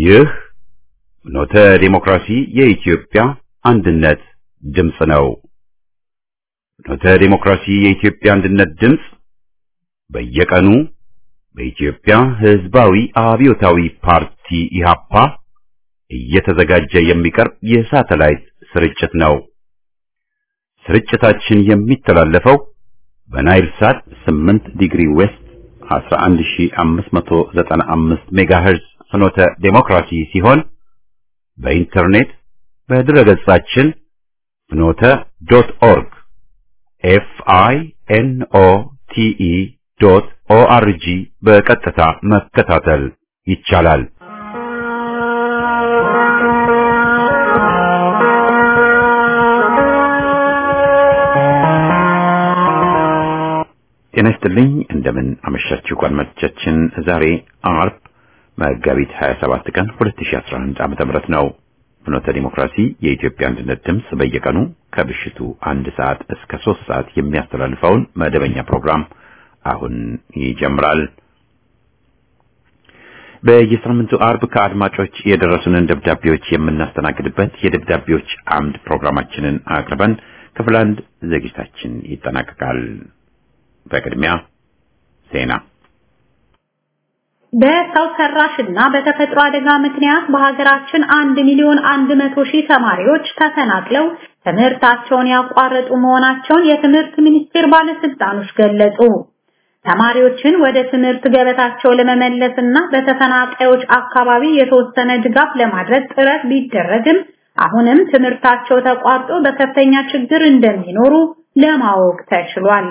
ይህ ኖተ ዴሞክራሲ የኢትዮጵያ አንድነት ድምፅ ነው። ኖተ ዴሞክራሲ የኢትዮጵያ አንድነት ድምፅ በየቀኑ በኢትዮጵያ ሕዝባዊ አብዮታዊ ፓርቲ ኢህአፓ እየተዘጋጀ የሚቀርብ የሳተላይት ስርጭት ነው። ስርጭታችን የሚተላለፈው በናይል ሳት 8 ዲግሪ ዌስት 11595 ሜጋሄርዝ ፍኖተ ዴሞክራሲ ሲሆን በኢንተርኔት በድረገጻችን ፍኖተ ዶት ኦርግ ኤፍ አይ ኤን ኦ ቲ ኢ ዶት ኦ አር ጂ በቀጥታ መከታተል ይቻላል። ጤና ይስጥልኝ። እንደምን አመሻችሁ አድማጮቻችን። ዛሬ አርብ መጋቢት 27 ቀን 2011 ዓመተ ምህረት ነው። ፍኖተ ዲሞክራሲ የኢትዮጵያ አንድነት ድምፅ በየቀኑ ከምሽቱ አንድ ሰዓት እስከ ሶስት ሰዓት የሚያስተላልፈውን መደበኛ ፕሮግራም አሁን ይጀምራል። በየሳምንቱ አርብ ከአድማጮች የደረሱንን ደብዳቤዎች የምናስተናግድበት የደብዳቤዎች አምድ ፕሮግራማችንን አቅርበን ክፍል አንድ ዝግጅታችን ይጠናቀቃል። በቅድሚያ ዜና። በሰው ሰራሽና በተፈጥሮ አደጋ ምክንያት በሀገራችን አንድ ሚሊዮን አንድ መቶ ሺህ ተማሪዎች ተፈናቅለው ትምህርታቸውን ያቋረጡ መሆናቸውን የትምህርት ሚኒስቴር ባለስልጣኖች ገለጹ። ተማሪዎችን ወደ ትምህርት ገበታቸው ለመመለስና በተፈናቃዮች አካባቢ የተወሰነ ድጋፍ ለማድረግ ጥረት ቢደረግም አሁንም ትምህርታቸው ተቋርጦ በከፍተኛ ችግር እንደሚኖሩ ለማወቅ ተችሏል።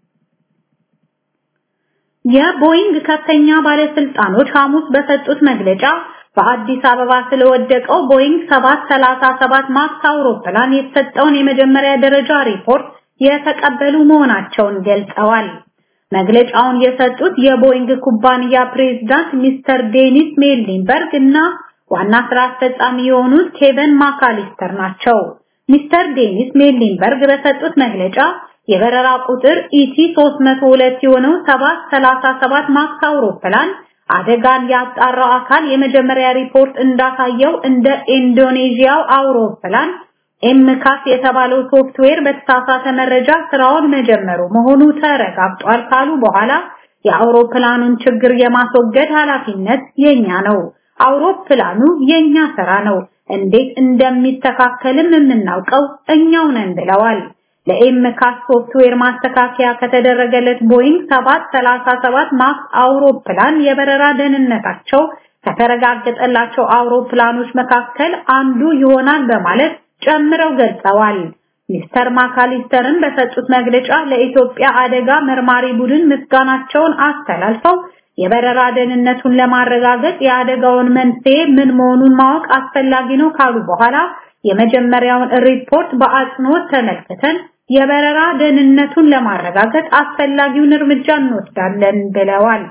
የቦይንግ ከፍተኛ ባለስልጣኖች ሐሙስ በሰጡት መግለጫ በአዲስ አበባ ስለወደቀው ቦይንግ 737 ማክስ አውሮፕላን የተሰጠውን የመጀመሪያ ደረጃ ሪፖርት የተቀበሉ መሆናቸውን ገልጸዋል። መግለጫውን የሰጡት የቦይንግ ኩባንያ ፕሬዝዳንት ሚስተር ዴኒስ ሜሊንበርግ እና ዋና ስራ አስፈጻሚ የሆኑት ኬቨን ማካሊስተር ናቸው። ሚስተር ዴኒስ ሜሊንበርግ በሰጡት መግለጫ የበረራ ቁጥር ኢቲ 302 የሆነው 737 ማክስ አውሮፕላን አደጋን ያጣራው አካል የመጀመሪያ ሪፖርት እንዳሳየው እንደ ኢንዶኔዥያው አውሮፕላን ኤምካስ የተባለው ሶፍትዌር በተሳሳተ መረጃ ስራውን መጀመሩ መሆኑ ተረጋግጧል ካሉ በኋላ የአውሮፕላኑን ችግር የማስወገድ ኃላፊነት የኛ ነው። አውሮፕላኑ የኛ ስራ ነው። እንዴት እንደሚስተካከልም የምናውቀው እኛው ነን ብለዋል። ለኤምካስ ሶፍትዌር ማስተካከያ ከተደረገለት ቦይንግ 737 ማክስ አውሮፕላን የበረራ ደህንነታቸው ከተረጋገጠላቸው አውሮፕላኖች መካከል አንዱ ይሆናል በማለት ጨምረው ገልጸዋል። ሚስተር ማካሊስተርን በሰጡት መግለጫ ለኢትዮጵያ አደጋ መርማሪ ቡድን ምስጋናቸውን አስተላልፈው የበረራ ደህንነቱን ለማረጋገጥ የአደጋውን መንስኤ ምን መሆኑን ማወቅ አስፈላጊ ነው ካሉ በኋላ የመጀመሪያውን ሪፖርት በአጽንኦት ተመልክተን የበረራ ደህንነቱን ለማረጋገጥ አስፈላጊውን እርምጃ እንወስዳለን ብለዋል።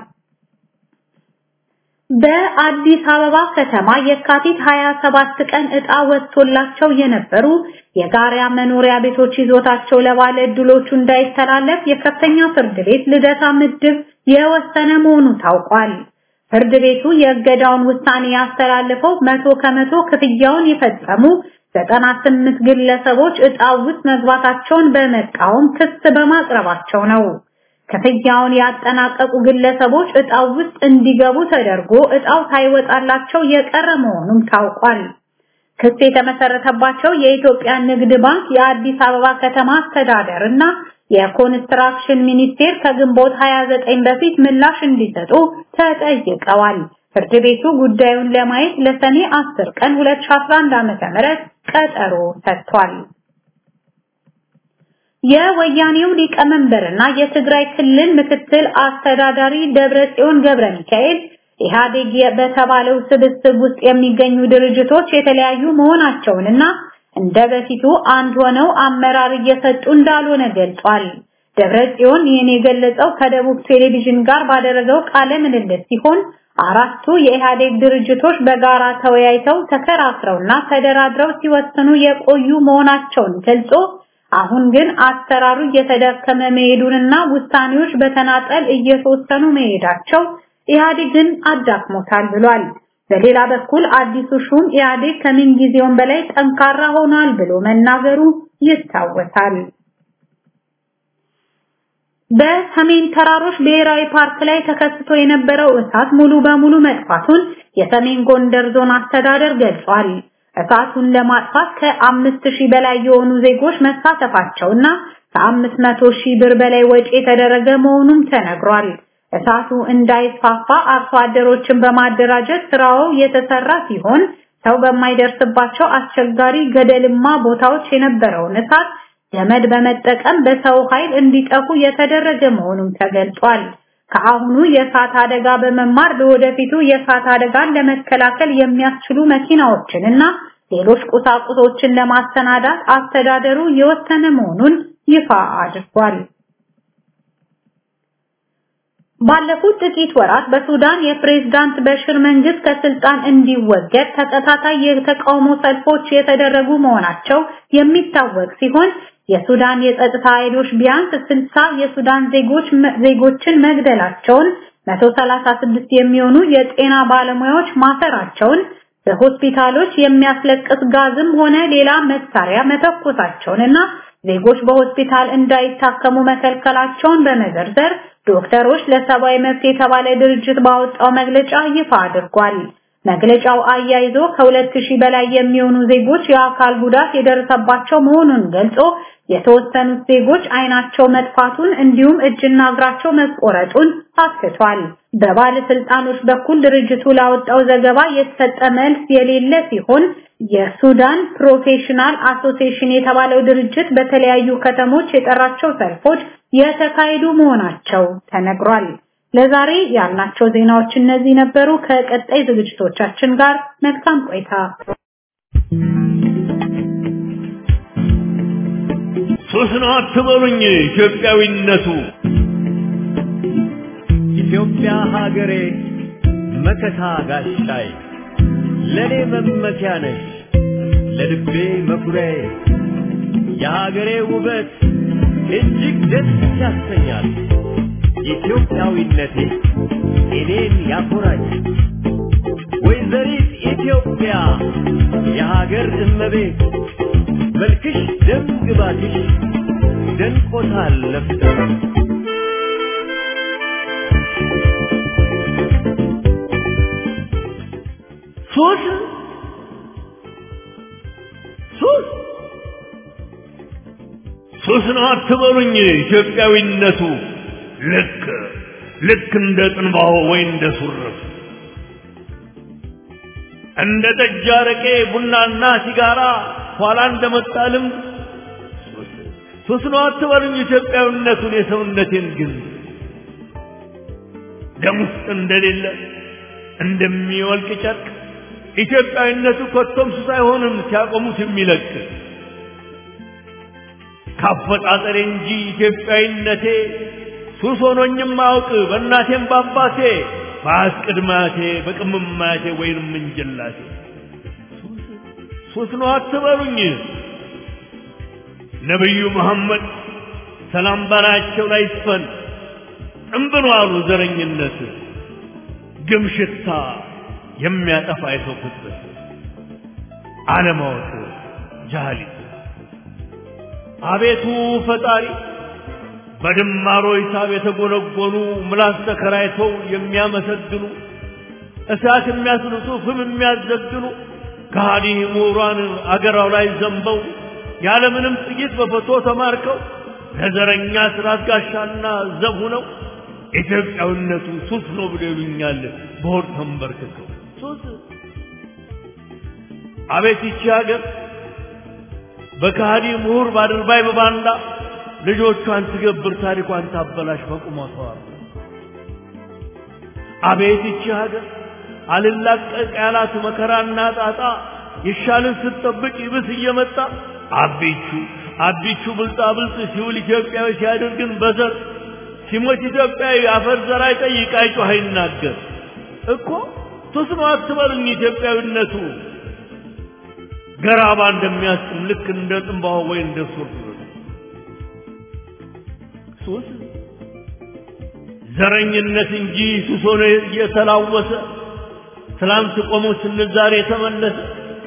በአዲስ አበባ ከተማ የካቲት 27 ቀን ዕጣ ወጥቶላቸው የነበሩ የጋራ መኖሪያ ቤቶች ይዞታቸው ለባለ ዕድሎቹ እንዳይተላለፍ የከፍተኛ ፍርድ ቤት ልደታ ምድብ የወሰነ መሆኑ ታውቋል። ፍርድ ቤቱ የእገዳውን ውሳኔ ያስተላልፈው መቶ ከመቶ ክፍያውን የፈጸሙ 98 ግለሰቦች ዕጣው ውስጥ መግባታቸውን በመቃወም ክስ በማቅረባቸው ነው። ክፍያውን ያጠናቀቁ ግለሰቦች ዕጣው ውስጥ እንዲገቡ ተደርጎ ዕጣው ሳይወጣላቸው የቀረ መሆኑም ታውቋል። ክስ የተመሰረተባቸው የኢትዮጵያ ንግድ ባንክ፣ የአዲስ አበባ ከተማ አስተዳደር እና የኮንስትራክሽን ሚኒስቴር ከግንቦት 29 በፊት ምላሽ እንዲሰጡ ተጠይቀዋል። ፍርድ ቤቱ ጉዳዩን ለማየት ለሰኔ 10 ቀን 2011 ዓ.ም ቀጠሮ ሰጥቷል። የወያኔው ሊቀመንበርና የትግራይ ክልል ምክትል አስተዳዳሪ ደብረጽዮን ገብረ ሚካኤል ኢህአዴግ በተባለው ስብስብ ውስጥ የሚገኙ ድርጅቶች የተለያዩ መሆናቸውንና እንደ በፊቱ አንድ ሆነው አመራር እየሰጡ እንዳልሆነ ገልጿል። ደብረጽዮን ይህን የገለጸው ከደቡብ ቴሌቪዥን ጋር ባደረገው ቃለ ምልልስ ሲሆን አራቱ የኢህአዴግ ድርጅቶች በጋራ ተወያይተው ተከራክረውና ተደራድረው ሲወስኑ የቆዩ መሆናቸውን ገልጾ አሁን ግን አሰራሩ እየተዳከመ መሄዱንና ውሳኔዎች በተናጠል እየተወሰኑ መሄዳቸው ኢህአዴግን አዳክሞታል ብሏል። በሌላ በኩል አዲሱ ሹም ኢህአዴግ ከምን ጊዜውም በላይ ጠንካራ ሆኗል ብሎ መናገሩ ይታወሳል። በሰሜን ተራሮች ብሔራዊ ፓርክ ላይ ተከስቶ የነበረው እሳት ሙሉ በሙሉ መጥፋቱን የሰሜን ጎንደር ዞን አስተዳደር ገልጿል። እሳቱን ለማጥፋት ከአምስት ሺህ በላይ የሆኑ ዜጎች መሳተፋቸውና ከአምስት መቶ ሺህ ብር በላይ ወጪ የተደረገ መሆኑም ተነግሯል። እሳቱ እንዳይስፋፋ አርሶ አደሮችን በማደራጀት ስራው የተሰራ ሲሆን ሰው በማይደርስባቸው አስቸጋሪ ገደልማ ቦታዎች የነበረውን እሳት ገመድ በመጠቀም በሰው ኃይል እንዲጠፉ የተደረገ መሆኑም ተገልጿል። ከአሁኑ የእሳት አደጋ በመማር ለወደፊቱ የእሳት አደጋን ለመከላከል የሚያስችሉ መኪናዎችን እና ሌሎች ቁሳቁሶችን ለማሰናዳት አስተዳደሩ የወሰነ መሆኑን ይፋ አድርጓል። ባለፉት ጥቂት ወራት በሱዳን የፕሬዝዳንት በሽር መንግስት ከስልጣን እንዲወገድ ተከታታይ የተቃውሞ ሰልፎች የተደረጉ መሆናቸው የሚታወቅ ሲሆን የሱዳን የጸጥታ ኃይሎች ቢያንስ 60 የሱዳን ዜጎች ዜጎችን መግደላቸውን 136 የሚሆኑ የጤና ባለሙያዎች ማሰራቸውን በሆስፒታሎች የሚያስለቅስ ጋዝም ሆነ ሌላ መሳሪያ መተኮሳቸውንና ዜጎች በሆስፒታል እንዳይታከሙ መከልከላቸውን በመዘርዘር ዶክተሮች ለሰብአዊ መብት የተባለ ድርጅት ባወጣው መግለጫ ይፋ አድርጓል። መግለጫው አያይዞ ከሁለት ሺህ በላይ የሚሆኑ ዜጎች የአካል ጉዳት የደረሰባቸው መሆኑን ገልጾ የተወሰኑት ዜጎች አይናቸው መጥፋቱን እንዲሁም እጅና እግራቸው መቆረጡን አስቷል። በባለስልጣኖች በኩል ድርጅቱ ላወጣው ዘገባ የተሰጠ መልስ የሌለ ሲሆን የሱዳን ፕሮፌሽናል አሶሲዬሽን የተባለው ድርጅት በተለያዩ ከተሞች የጠራቸው ሰልፎች የተካሄዱ መሆናቸው ተነግሯል። ለዛሬ ያልናቸው ዜናዎች እነዚህ ነበሩ። ከቀጣይ ዝግጅቶቻችን ጋር መልካም ቆይታ። ሱስ ነው አትበሉኝ ኢትዮጵያዊነቱ ኢትዮጵያ ሀገሬ መከታ ጋሻይ ለኔ መመኪያ ነሽ ለልቤ መኩሪያዬ የሀገሬ ውበት እጅግ ደስ ያሰኛል። ኢትዮጵያዊነቴ እኔን ያኮራኛል። ወይዘሪት ኢትዮጵያ የሀገር እመቤት መልክሽ ደም ግባትሽ ደንቆታል ለፍቅር ሱስ ሱስ ሱስ ነው አትበሉኝ ኢትዮጵያዊነቱ ልክ ልክ እንደ ጥንባሆ ወይ እንደ ሱርፍ እንደ ጠጅ አረቄ ቡናና ሲጋራ ኋላ እንደመጣ ልምድ ሱስ ነው አትበሉኝ ኢትዮጵያዊነቱን የሰውነቴን ግን ደም ውስጥ እንደሌለ እንደሚወልቅ ጨርቅ ኢትዮጵያዊነቱ ኮቶም ሱስ አይሆንም ሲያቆሙት የሚለቅ ካፈጣጠሬ እንጂ ኢትዮጵያዊነቴ ሱስ ሆኖኝም አውቅ በእናቴም በአባቴ በአስቅድማቴ በቅምማቴ ወይንም እንጀላቴ ሱስ ነው አትበሉኝ ነቢዩ መሐመድ ሰላም በላያቸው ላይ ይስፈን ጥንብሎ አሉ ዘረኝነት ግም ሽታ የሚያጠፋ የሰው ፍጥረት አለማወቅ ጃህሊት አቤቱ ፈጣሪ በድማሮ ሂሳብ የተጎነጎኑ ምላስ ተከራይተው የሚያመሰግኑ እሳት የሚያስልሱ ፍም የሚያዘግኑ ከሃዲ ምሁራን አገራው ላይ ዘንበው ያለምንም ጥይት በፈቶ ተማርከው ለዘረኛ ስርዓት ጋሻና ዘብ ሆነው ኢትዮጵያዊነቱ ሱስ ነው ብሎ ይሉኛል በሆድ ተንበርክከው ሱስ አቤት ይቺ ሀገር በከሃዲ ምሁር ባድርባይ በባንዳ ልጆቿን ትገብር ታሪኳን ታበላሽ በቁመቷ አቤት ይቺ ሀገር አልላቀቅ ያላት መከራና ጣጣ ይሻልን ስትጠብቅ ይብስ እየመጣ አቢቹ አቢቹ ብልጣ ብልጥ ሲውል ኢትዮጵያዊ ሲያደርግን በዘር ሲሞት ኢትዮጵያዊ አፈር ዘር አይጠይቅ አይጮህ አይናገር እኮ ሱስ ነው አትበሉኝ ኢትዮጵያዊነቱ ገራባ እንደሚያስጥም ልክ እንደ ጥንባሆ ወይ እንደ ሱር ሱስ ዘረኝነት እንጂ ሱስ ሆኖ እየተላወሰ ትላንት ቆሞ ስንል ዛሬ የተመለሰ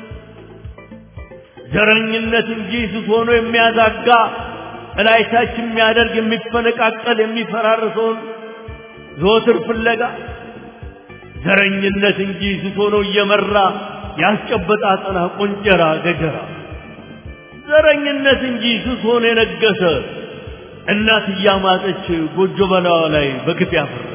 ዘረኝነት እንጂ ስስ ሆኖ የሚያዛጋ እላይታች የሚያደርግ የሚፈነቃቀል የሚፈራርሰውን ዘወትር ፍለጋ ዘረኝነት እንጂ ስስ ሆኖ እየመራ ያስጨበጣ አጠና ቆንጨራ ገጀራ ዘረኝነት እንጂ ስስ ሆኖ የነገሰ እናት እያማጠች ጎጆ በላዋ ላይ በግፍ ያፈረሰ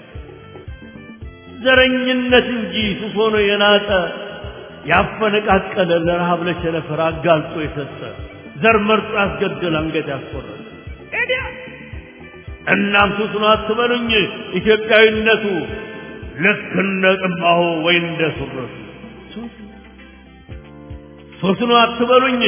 ዘረኝነት እንጂ ስስ ሆኖ የናጠ ያፈነቃቀለ ለረሃብ ለቸነፈር አጋልጦ የሰጠ ዘር መርጦ ያስገደል አንገት ያስቆረጠ ኤዲያ እናም ሱስ ነው አትበሉኝ ኢትዮጵያዊነቱ ልክ እንደ ጥማሁ ወይ እንደ ሱረቱ ሱስ ነው አትበሉኝ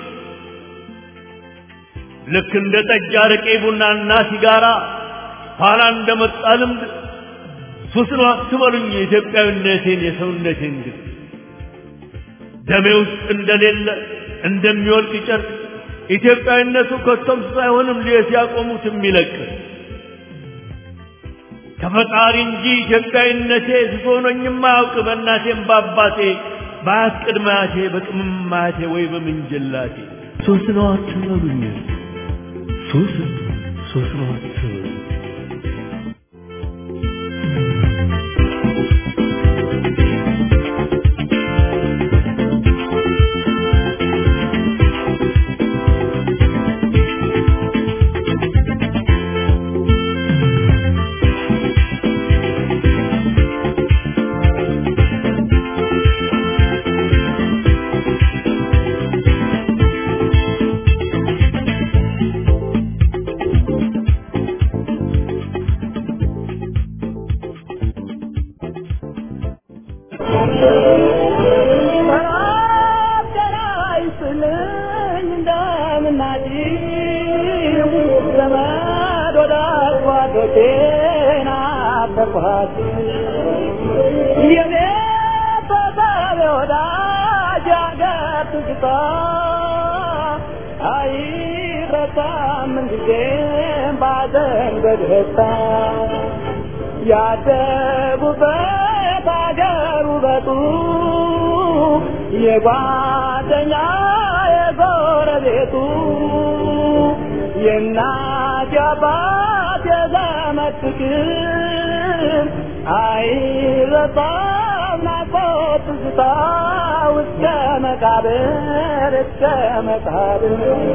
ልክ እንደ ጠጅ አረቄ ቡናና ሲጋራ ኋላ እንደመጣ ልምድ ሱስ ነው አትበሉኝ የኢትዮጵያዊነቴን የሰውነቴን ግን ደሜ ውስጥ እንደሌለ እንደሚወልቅ ጨርቅ ኢትዮጵያዊነቱ ከቶም ሳይሆንም ሊየት ያቆሙት የሚለቅ ከፈጣሪ እንጂ ኢትዮጵያዊነቴ ስሶኖኝም አያውቅ በእናቴም በአባቴ በአያት ቅድመ አያቴ በቅምም አያቴ ወይ በምንጅላቴ ሶስት ነው አትበሉኝ ሶስት ሶስት ነው አትበሉኝ ያደጉበት አገር ውበቱ የጓደኛ የጎረቤቱ የእናት የአባት የዘመድ ፍቅር አይረሳም ናፍቆት ትዝታ እስከ መቃብር እስከ መቃብር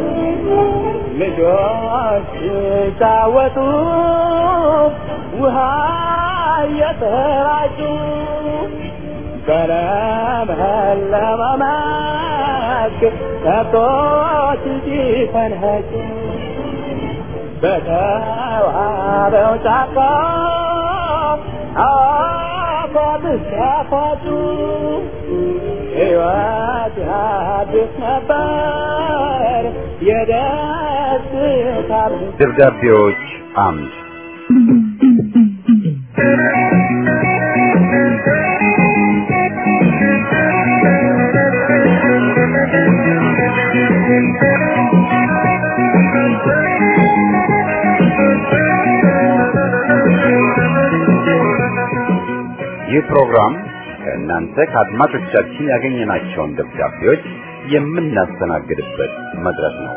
ልጆች ሲጫወቱ ውሃ እየተራጩ በለመለመ መስክ ከብቶች ሲፈንህጩ በተዋበው ጫካ አፏት ሲያፏጩ ሕይወት ያድስ ነበር የደስታ ደብዳቤዎች አምድ ይህ ፕሮግራም ከእናንተ ከአድማጮቻችን ያገኘናቸውን ደብዳቤዎች የምናስተናግድበት መድረክ ነው።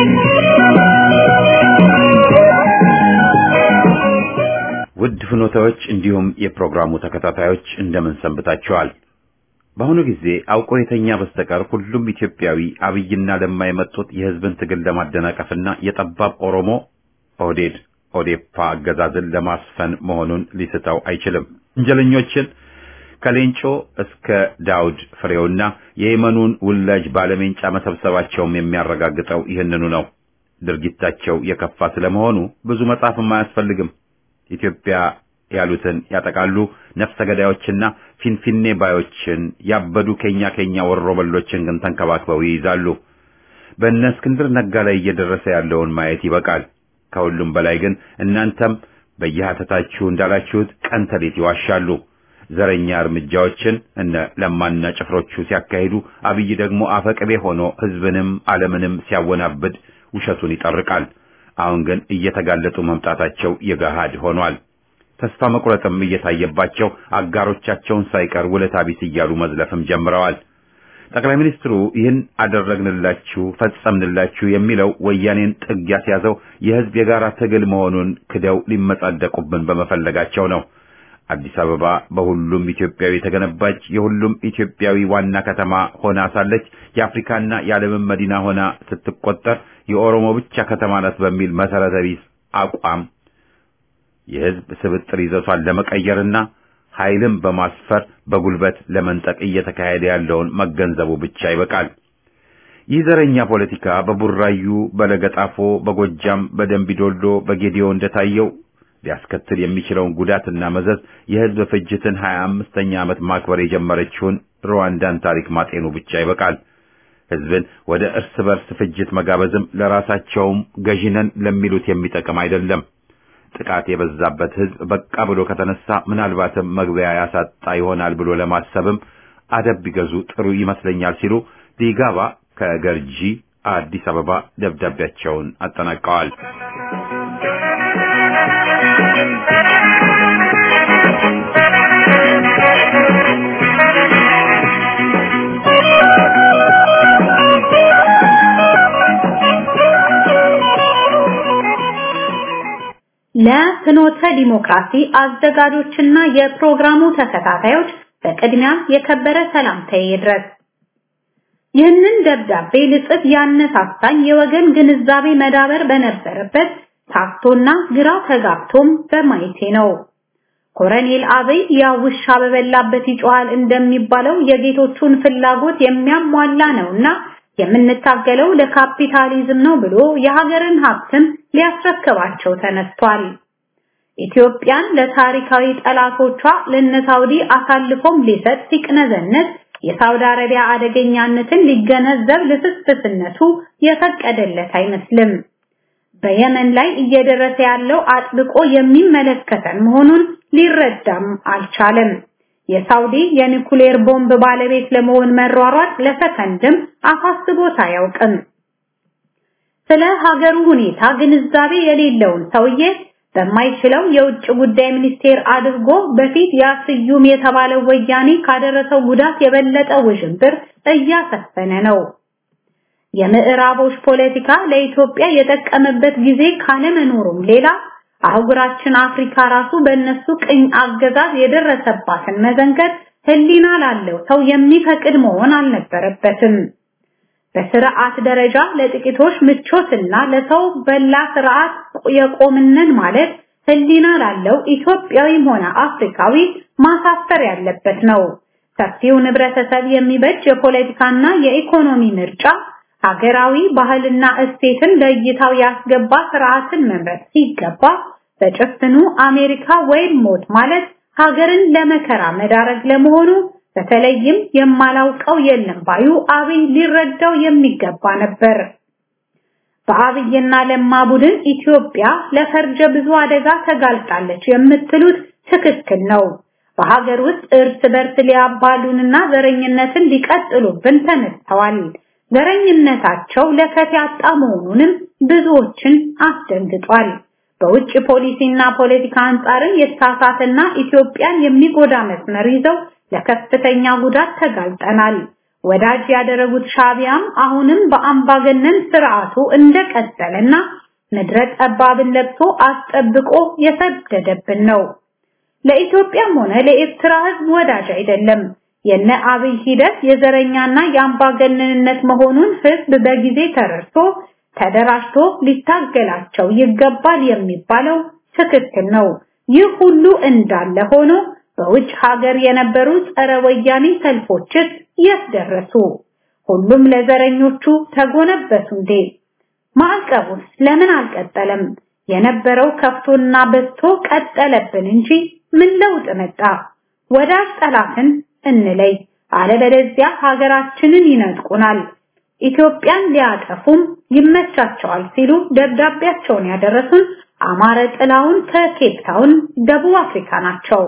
ውድ ፍኖታዎች እንዲሁም የፕሮግራሙ ተከታታዮች እንደምን ሰንብታችኋል? በአሁኑ ጊዜ አውቆ የተኛ በስተቀር ሁሉም ኢትዮጵያዊ አብይና ለማ የመጡት የህዝብን ትግል ለማደናቀፍና የጠባብ ኦሮሞ ኦህዴድ ኦዴፓ አገዛዝን ለማስፈን መሆኑን ሊስተው አይችልም። ወንጀለኞችን ከሌንጮ እስከ ዳውድ ፍሬውና የየመኑን ውላጅ ባለሜንጫ መሰብሰባቸውም የሚያረጋግጠው ይህንኑ ነው። ድርጊታቸው የከፋ ስለመሆኑ ብዙ መጻፍም አያስፈልግም። ኢትዮጵያ ያሉትን ያጠቃሉ። ነፍሰ ገዳዮችና ፊንፊኔ ባዮችን ያበዱ ኬኛ ኬኛ ወሮበሎችን ግን ተንከባክበው ይይዛሉ። በእነ እስክንድር ነጋ ላይ እየደረሰ ያለውን ማየት ይበቃል። ከሁሉም በላይ ግን እናንተም በየሐተታችሁ እንዳላችሁት ቀን ተሌት ይዋሻሉ። ዘረኛ እርምጃዎችን እነ ለማና ጭፍሮቹ ሲያካሂዱ፣ አብይ ደግሞ አፈቅቤ ሆኖ ህዝብንም ዓለምንም ሲያወናብድ ውሸቱን ይጠርቃል። አሁን ግን እየተጋለጡ መምጣታቸው የገሃድ ሆኗል። ተስፋ መቁረጥም እየታየባቸው አጋሮቻቸውን ሳይቀር ውለታ ቢስ እያሉ መዝለፍም ጀምረዋል። ጠቅላይ ሚኒስትሩ ይህን አደረግንላችሁ፣ ፈጸምንላችሁ የሚለው ወያኔን ጥግ ያስያዘው የህዝብ የጋራ ትግል መሆኑን ክደው ሊመጻደቁብን በመፈለጋቸው ነው። አዲስ አበባ በሁሉም ኢትዮጵያዊ የተገነባች የሁሉም ኢትዮጵያዊ ዋና ከተማ ሆና ሳለች የአፍሪካና የዓለምን መዲና ሆና ስትቆጠር የኦሮሞ ብቻ ከተማ ናት በሚል መሰረተ ቢስ አቋም የህዝብ ስብጥር ይዘቷን ለመቀየርና ኃይልን በማስፈር በጉልበት ለመንጠቅ እየተካሄደ ያለውን መገንዘቡ ብቻ ይበቃል። ይህ ዘረኛ ፖለቲካ በቡራዩ፣ በለገጣፎ፣ በጎጃም፣ በደንቢዶሎ፣ በጌዲዮ እንደታየው ሊያስከትል የሚችለውን ጉዳትና መዘዝ የህዝብ ፍጅትን ሀያ አምስተኛ ዓመት ማክበር የጀመረችውን ሩዋንዳን ታሪክ ማጤኑ ብቻ ይበቃል። ህዝብን ወደ እርስ በርስ ፍጅት መጋበዝም ለራሳቸውም ገዢነን ለሚሉት የሚጠቅም አይደለም። ጥቃት የበዛበት ህዝብ በቃ ብሎ ከተነሳ ምናልባትም መግቢያ ያሳጣ ይሆናል ብሎ ለማሰብም አደብ ቢገዙ ጥሩ ይመስለኛል ሲሉ ዲጋባ ከገርጂ አዲስ አበባ ደብዳቤያቸውን አጠናቀዋል። ለፍኖተ ዲሞክራሲ አዘጋጆችና የፕሮግራሙ ተከታታዮች በቅድሚያ የከበረ ሰላምታዬ ይድረስ። ይህንን ደብዳቤ ልጽፍ ያነሳሳኝ የወገን ግንዛቤ መዳበር በነበረበት ታክቶና ግራ ተጋብቶም በማየቴ ነው። ኮረኔል አብይ ያ ውሻ በበላበት ይጮሃል እንደሚባለው የጌቶቹን ፍላጎት የሚያሟላ ነውና የምንታገለው ለካፒታሊዝም ነው ብሎ የሀገርን ሀብትም ሊያስረክባቸው ተነስቷል። ኢትዮጵያን ለታሪካዊ ጠላቶቿ ለነ ሳውዲ አሳልፎም ሊሰጥ ሲቅነዘነት የሳውዲ አረቢያ አደገኛነትን ሊገነዘብ ልስስስነቱ የፈቀደለት አይመስልም። በየመን ላይ እየደረሰ ያለው አጥብቆ የሚመለከተን መሆኑን ሊረዳም አልቻለም። የሳውዲ የኒኩሌር ቦምብ ባለቤት ለመሆን መሯሯጥ ለሰከንድም አሳስቦት አያውቅም። ስለ ሀገሩ ሁኔታ ግንዛቤ የሌለውን ሰውዬ በማይችለው የውጭ ጉዳይ ሚኒስቴር አድርጎ በፊት ያስዩም የተባለው ወያኔ ካደረሰው ጉዳት የበለጠ ውዥንብር እያሰፈነ ነው። የምዕራቦች ፖለቲካ ለኢትዮጵያ የጠቀመበት ጊዜ ካለመኖሩም ሌላ አህጉራችን አፍሪካ ራሱ በእነሱ ቅኝ አገዛዝ የደረሰባትን መዘንገት ህሊና ላለው ሰው የሚፈቅድ መሆን አልነበረበትም። በስርዓት ደረጃ ለጥቂቶች ምቾትና ለሰው በላ ስርዓት የቆምነን ማለት ህሊና ላለው ኢትዮጵያዊም ሆነ አፍሪካዊ ማሳፈር ያለበት ነው። ሰፊው ህብረተሰብ የሚበጅ የፖለቲካና የኢኮኖሚ ምርጫ ሀገራዊ ባህልና እሴትን ለእይታው ያስገባ ስርዓትን መምረጥ ሲገባ በጭፍኑ አሜሪካ ወይም ሞት ማለት ሀገርን ለመከራ መዳረግ ለመሆኑ በተለይም የማላውቀው የለም ባዩ አብይ ሊረዳው የሚገባ ነበር። በአብይና ለማ ቡድን ኢትዮጵያ ለፈርጀ ብዙ አደጋ ተጋልጣለች የምትሉት ትክክል ነው። በሀገር ውስጥ እርስ በርስ ሊያባሉንና ዘረኝነትን ሊቀጥሉብን ተነስተዋል። ዘረኝነታቸው ለከት ያጣ መሆኑንም ብዙዎችን አስደንግጧል። በውጭ ፖሊሲና ፖለቲካ አንጻርም የተሳሳተና ኢትዮጵያን የሚጎዳ መስመር ይዘው ለከፍተኛ ጉዳት ተጋልጠናል። ወዳጅ ያደረጉት ሻቢያም አሁንም በአምባገነን ስርዓቱ እንደቀጠለና ምድረ ጠባብን ለብሶ አስጠብቆ የሰደደብን ነው። ለኢትዮጵያም ሆነ ለኤርትራ ሕዝብ ወዳጅ አይደለም። የነ አብይ ሂደት የዘረኛና የአምባገነንነት መሆኑን ሕዝብ በጊዜ ተረድቶ ተደራጅቶ ሊታገላቸው ይገባል የሚባለው ትክክል ነው። ይህ ሁሉ እንዳለ ሆኖ በውጭ ሀገር የነበሩ ጸረ ወያኔ ሰልፎችስ የት ደረሱ? ሁሉም ለዘረኞቹ ተጎነበሱ እንዴ? ማዕቀቡስ ለምን አልቀጠለም? የነበረው ከፍቶና በዝቶ ቀጠለብን እንጂ ምን ለውጥ መጣ? ወዳጅ ጠላትን እንለይ፣ አለበለዚያ ሀገራችንን ይነጥቁናል፣ ኢትዮጵያን ሊያጠፉም ይመቻቸዋል ሲሉ ደብዳቤያቸውን ያደረሱን አማረ ጥላውን ከኬፕ ታውን ደቡብ አፍሪካ ናቸው።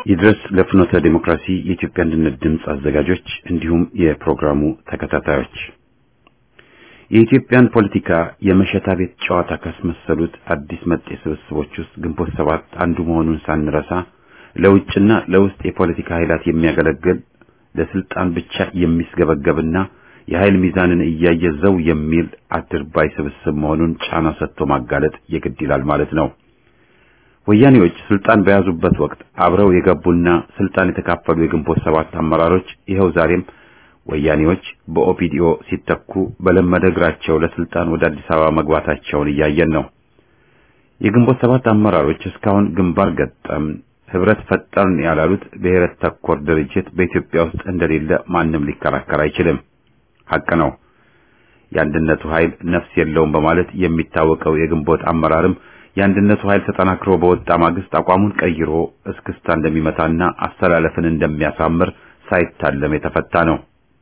ይድረስ ለፍኖተ ዲሞክራሲ የኢትዮጵያ አንድነት ድምፅ አዘጋጆች እንዲሁም የፕሮግራሙ ተከታታዮች የኢትዮጵያን ፖለቲካ የመሸታ ቤት ጨዋታ ካስመሰሉት አዲስ መጤ ስብስቦች ውስጥ ግንቦት ሰባት አንዱ መሆኑን ሳንረሳ ለውጭና ለውስጥ የፖለቲካ ኃይላት የሚያገለግል ለስልጣን ብቻ የሚስገበገብና የኃይል ሚዛንን እያየ ዘው የሚል አድርባይ ስብስብ መሆኑን ጫና ሰጥቶ ማጋለጥ የግድ ይላል ማለት ነው። ወያኔዎች ስልጣን በያዙበት ወቅት አብረው የገቡና ስልጣን የተካፈሉ የግንቦት ሰባት አመራሮች ይኸው ዛሬም ወያኔዎች በኦፒዲኦ ሲተኩ በለመደ እግራቸው ለስልጣን ወደ አዲስ አበባ መግባታቸውን እያየን ነው። የግንቦት ሰባት አመራሮች እስካሁን ግንባር ገጠም ህብረት ፈጠርን ያላሉት ብሔረት ተኮር ድርጅት በኢትዮጵያ ውስጥ እንደሌለ ማንም ሊከራከር አይችልም። ሐቅ ነው። የአንድነቱ ኃይል ነፍስ የለውም በማለት የሚታወቀው የግንቦት አመራርም የአንድነቱ ኃይል ተጠናክሮ በወጣ ማግስት አቋሙን ቀይሮ እስክስታ እንደሚመታና አስተላለፍን እንደሚያሳምር ሳይታለም የተፈታ ነው።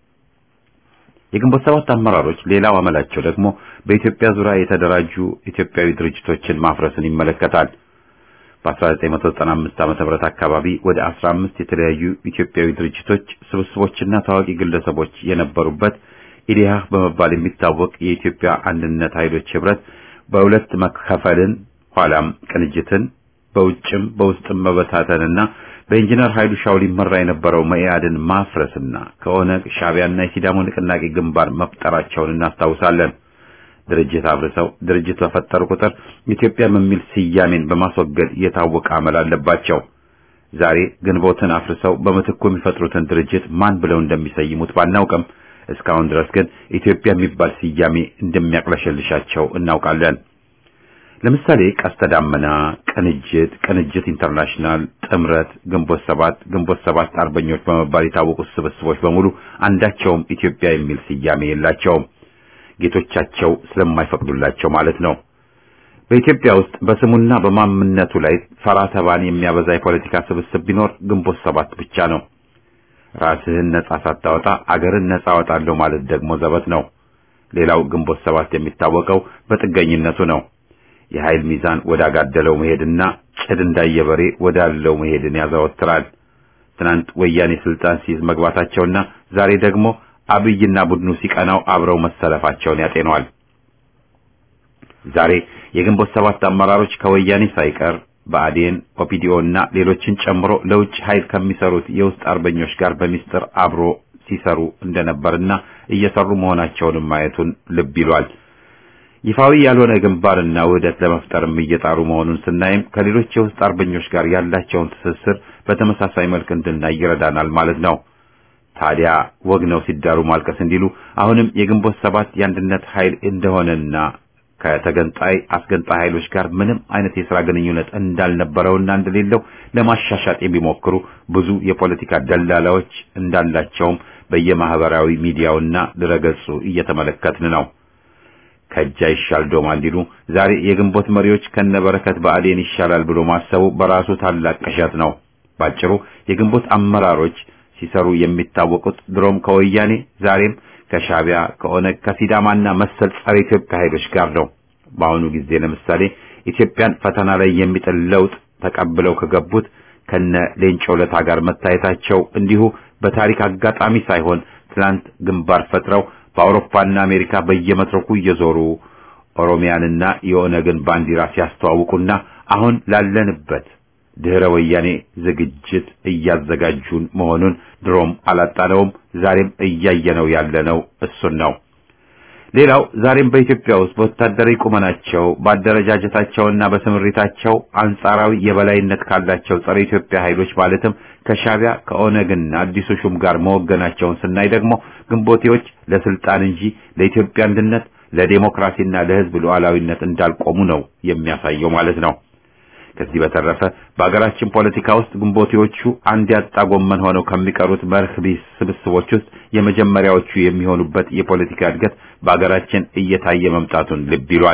የግንቦት ሰባት አመራሮች ሌላው አመላቸው ደግሞ በኢትዮጵያ ዙሪያ የተደራጁ ኢትዮጵያዊ ድርጅቶችን ማፍረስን ይመለከታል። በ1995 ዓ.ም አካባቢ ወደ 15 የተለያዩ ኢትዮጵያዊ ድርጅቶች ስብስቦችና ታዋቂ ግለሰቦች የነበሩበት ኢዲሃ በመባል የሚታወቅ የኢትዮጵያ አንድነት ኃይሎች ህብረት በሁለት መከፈልን ኋላም ቅንጅትን በውጭም በውስጥም መበታተንና በኢንጂነር ኃይሉ ሻው ሊመራ የነበረው መኢአድን ማፍረስና ከኦነግ ሻዕቢያና የሲዳሞ ንቅናቄ ግንባር መፍጠራቸውን እናስታውሳለን። ድርጅት አፍርሰው ድርጅት በፈጠሩ ቁጥር ኢትዮጵያ በሚል ስያሜን በማስወገድ የታወቀ አመል አለባቸው። ዛሬ ግንቦትን አፍርሰው በምትኩ የሚፈጥሩትን ድርጅት ማን ብለው እንደሚሰይሙት ባናውቅም እስካሁን ድረስ ግን ኢትዮጵያ የሚባል ስያሜ እንደሚያቅለሸልሻቸው እናውቃለን። ለምሳሌ ቀስተ ዳመና፣ ቅንጅት፣ ቅንጅት ኢንተርናሽናል፣ ጥምረት፣ ግንቦት ሰባት፣ ግንቦት ሰባት አርበኞች በመባል የታወቁት ስብስቦች በሙሉ አንዳቸውም ኢትዮጵያ የሚል ስያሜ የላቸውም። ጌቶቻቸው ስለማይፈቅዱላቸው ማለት ነው። በኢትዮጵያ ውስጥ በስሙና በማምነቱ ላይ ፈራ ተባን የሚያበዛ የፖለቲካ ስብስብ ቢኖር ግንቦት ሰባት ብቻ ነው። ራስህን ነጻ ሳታወጣ አገርን ነጻ አወጣለሁ ማለት ደግሞ ዘበት ነው። ሌላው ግንቦት ሰባት የሚታወቀው በጥገኝነቱ ነው። የኃይል ሚዛን ወዳጋደለው መሄድና ጭድ እንዳየበሬ ወዳለው መሄድን ያዘወትራል። ትናንት ወያኔ ስልጣን ሲይዝ መግባታቸውና ዛሬ ደግሞ አብይና ቡድኑ ሲቀናው አብረው መሰለፋቸውን ያጤነዋል። ዛሬ የግንቦት ሰባት አመራሮች ከወያኔ ሳይቀር ብአዴን፣ ኦፒዲኦ እና ሌሎችን ጨምሮ ለውጭ ኃይል ከሚሰሩት የውስጥ አርበኞች ጋር በሚስጥር አብሮ ሲሰሩ እንደነበርና እየሰሩ መሆናቸውንም ማየቱን ልብ ይሏል። ይፋዊ ያልሆነ ግንባርና ውህደት ለመፍጠርም እየጣሩ መሆኑን ስናይም ከሌሎች የውስጥ አርበኞች ጋር ያላቸውን ትስስር በተመሳሳይ መልክ እንድናይ ይረዳናል ማለት ነው። ታዲያ ወግ ነው ሲዳሩ ማልቀስ እንዲሉ አሁንም የግንቦት ሰባት የአንድነት ኃይል እንደሆነና ከተገንጣይ አስገንጣይ ኃይሎች ጋር ምንም አይነት የሥራ ግንኙነት እንዳልነበረውና እንደሌለው ለማሻሻጥ የሚሞክሩ ብዙ የፖለቲካ ደላላዎች እንዳላቸውም በየማህበራዊ ሚዲያውና ድረገጹ እየተመለከትን ነው። ከእጅ አይሻል ዶማ እንዲሉ ዛሬ የግንቦት መሪዎች ከነበረከት ብአዴን ይሻላል ብሎ ማሰቡ በራሱ ታላቅ ቅዠት ነው። ባጭሩ የግንቦት አመራሮች ሲሰሩ የሚታወቁት ድሮም ከወያኔ ዛሬም ከሻዕቢያ ከኦነግ ከሲዳማና መሰል ጸረ ኢትዮጵያ ኃይሎች ጋር ነው። በአሁኑ ጊዜ ለምሳሌ ኢትዮጵያን ፈተና ላይ የሚጥል ለውጥ ተቀብለው ከገቡት ከነ ሌንጮ ለታ ጋር መታየታቸው እንዲሁ በታሪክ አጋጣሚ ሳይሆን ትናንት ግንባር ፈጥረው በአውሮፓና አሜሪካ በየመድረኩ እየዞሩ ኦሮሚያንና የኦነግን ባንዲራ ሲያስተዋውቁና አሁን ላለንበት ድህረ ወያኔ ዝግጅት እያዘጋጁን መሆኑን ድሮም አላጣነውም። ዛሬም እያየነው ያለነው እሱን ነው። ሌላው ዛሬም በኢትዮጵያ ውስጥ በወታደራዊ ቁመናቸው በአደረጃጀታቸውና በስምሪታቸው አንጻራዊ የበላይነት ካላቸው ጸረ ኢትዮጵያ ኃይሎች ማለትም ከሻዕቢያ ከኦነግና አዲሱ ሹም ጋር መወገናቸውን ስናይ ደግሞ ግንቦቴዎች ለስልጣን እንጂ ለኢትዮጵያ አንድነት፣ ለዴሞክራሲና ለሕዝብ ሉዓላዊነት እንዳልቆሙ ነው የሚያሳየው ማለት ነው። ከዚህ በተረፈ በሀገራችን ፖለቲካ ውስጥ ግንቦቴዎቹ አንድ ያጣ ጎመን ሆነው ከሚቀሩት መርህ ቢስ ስብስቦች ውስጥ የመጀመሪያዎቹ የሚሆኑበት የፖለቲካ እድገት በሀገራችን እየታየ መምጣቱን ልብ ይሏል።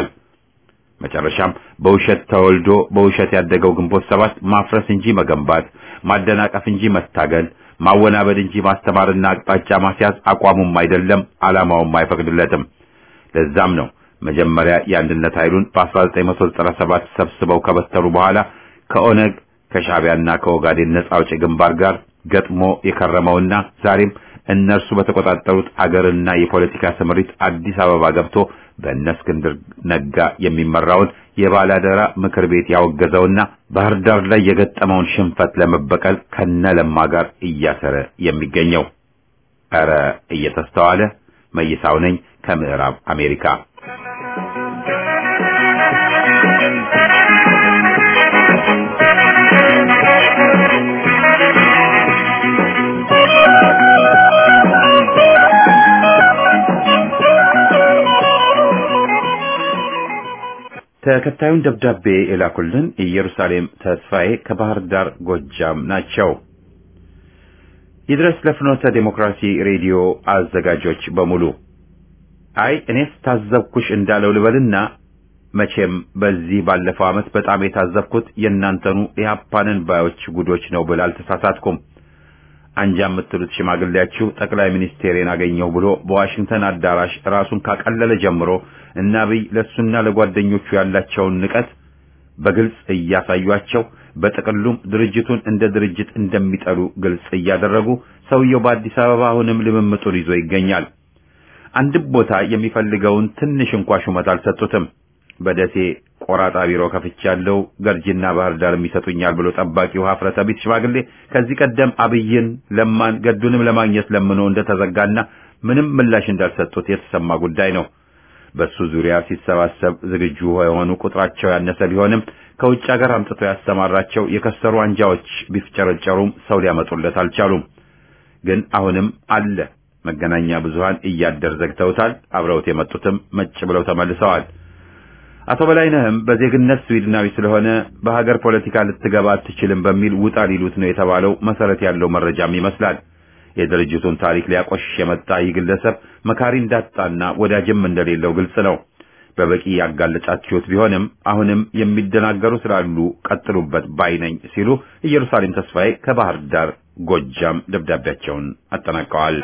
መጨረሻም በውሸት ተወልዶ በውሸት ያደገው ግንቦት ሰባት ማፍረስ እንጂ መገንባት፣ ማደናቀፍ እንጂ መታገል፣ ማወናበድ እንጂ ማስተማርና አቅጣጫ ማስያዝ አቋሙም አይደለም፣ ዓላማውም አይፈቅድለትም። ለዛም ነው መጀመሪያ የአንድነት ኃይሉን በ1997 ሰብስበው ከበተሩ በኋላ ከኦነግ ከሻዕቢያና ከኦጋዴን ነጻ አውጪ ግንባር ጋር ገጥሞ የከረመውና ዛሬም እነርሱ በተቆጣጠሩት አገርና የፖለቲካ ስምሪት አዲስ አበባ ገብቶ በእነ እስክንድር ነጋ የሚመራውን የባላደራ ምክር ቤት ያወገዘውና ባህር ዳር ላይ የገጠመውን ሽንፈት ለመበቀል ከነ ለማ ጋር እያሰረ የሚገኘው ኧረ እየተስተዋለ መይሳው ነኝ ከምዕራብ አሜሪካ ተከታዩን ደብዳቤ የላኩልን ኢየሩሳሌም ተስፋዬ ከባህር ዳር ጎጃም ናቸው። ይድረስ ለፍኖተ ዴሞክራሲ ሬዲዮ አዘጋጆች በሙሉ አይ እኔስ ታዘብኩሽ እንዳለው ልበልና መቼም በዚህ ባለፈው ዓመት በጣም የታዘብኩት የእናንተኑ የሀፓንን ባዮች ጉዶች ነው ብል አልተሳሳትኩም። አንጃ የምትሉት ሽማግሌያችሁ ጠቅላይ ሚኒስቴሬን አገኘሁ ብሎ በዋሽንግተን አዳራሽ ራሱን ካቀለለ ጀምሮ እና አብይ ለሱና ለጓደኞቹ ያላቸውን ንቀት በግልጽ እያሳዩአቸው በጥቅሉም ድርጅቱን እንደ ድርጅት እንደሚጠሉ ግልጽ እያደረጉ ሰውየው በአዲስ አበባ አሁንም ልምምጡን ይዞ ይገኛል። አንድም ቦታ የሚፈልገውን ትንሽ እንኳ ሹመት አልሰጡትም። በደሴ ቆራጣ ቢሮ ከፍቻለሁ፣ ገርጂና ባህር ዳር የሚሰጡኛል ብሎ ጠባቂው ሀፍረተ ቢስ ሽማግሌ ከዚህ ቀደም አብይን፣ ለማን፣ ገዱንም ለማግኘት ለምኖ እንደተዘጋና ምንም ምላሽ እንዳልሰጡት የተሰማ ጉዳይ ነው። በሱ ዙሪያ ሲሰባሰብ ዝግጁ የሆኑ ቁጥራቸው ያነሰ ቢሆንም ከውጭ ሀገር አምጥቶ ያሰማራቸው የከሰሩ አንጃዎች ቢፍጨረጨሩም ሰው ሊያመጡለት አልቻሉም። ግን አሁንም አለ። መገናኛ ብዙሃን እያደር ዘግተውታል። አብረውት የመጡትም መጭ ብለው ተመልሰዋል። አቶ በላይነህም በዜግነት ስዊድናዊ ስለሆነ በሀገር ፖለቲካ ልትገባ አትችልም በሚል ውጣ ሊሉት ነው የተባለው መሰረት ያለው መረጃም ይመስላል። የድርጅቱን ታሪክ ሊያቆሽሽ የመጣ ይህ ግለሰብ መካሪ እንዳጣና ወዳጅም እንደሌለው ግልጽ ነው። በበቂ ያጋለጫችሁት ቢሆንም አሁንም የሚደናገሩ ስላሉ ቀጥሉበት ባይ ነኝ ሲሉ ኢየሩሳሌም ተስፋዬ ከባህር ዳር ጎጃም ደብዳቤያቸውን አጠናቀዋል።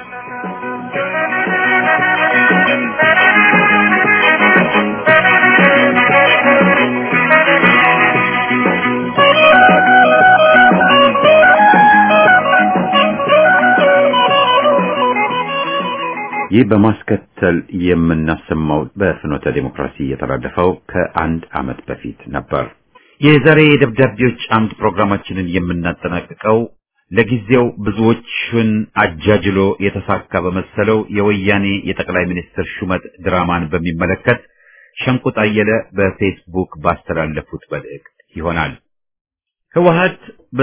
ይህ በማስከተል የምናሰማው በፍኖተ ዴሞክራሲ የተላለፈው ከአንድ ዓመት በፊት ነበር። የዛሬ የደብዳቤዎች አምድ ፕሮግራማችንን የምናጠናቅቀው ለጊዜው ብዙዎችን አጃጅሎ የተሳካ በመሰለው የወያኔ የጠቅላይ ሚኒስትር ሹመት ድራማን በሚመለከት ሸንቁጥ አየለ በፌስቡክ ባስተላለፉት መልእክት ይሆናል። ህወሀት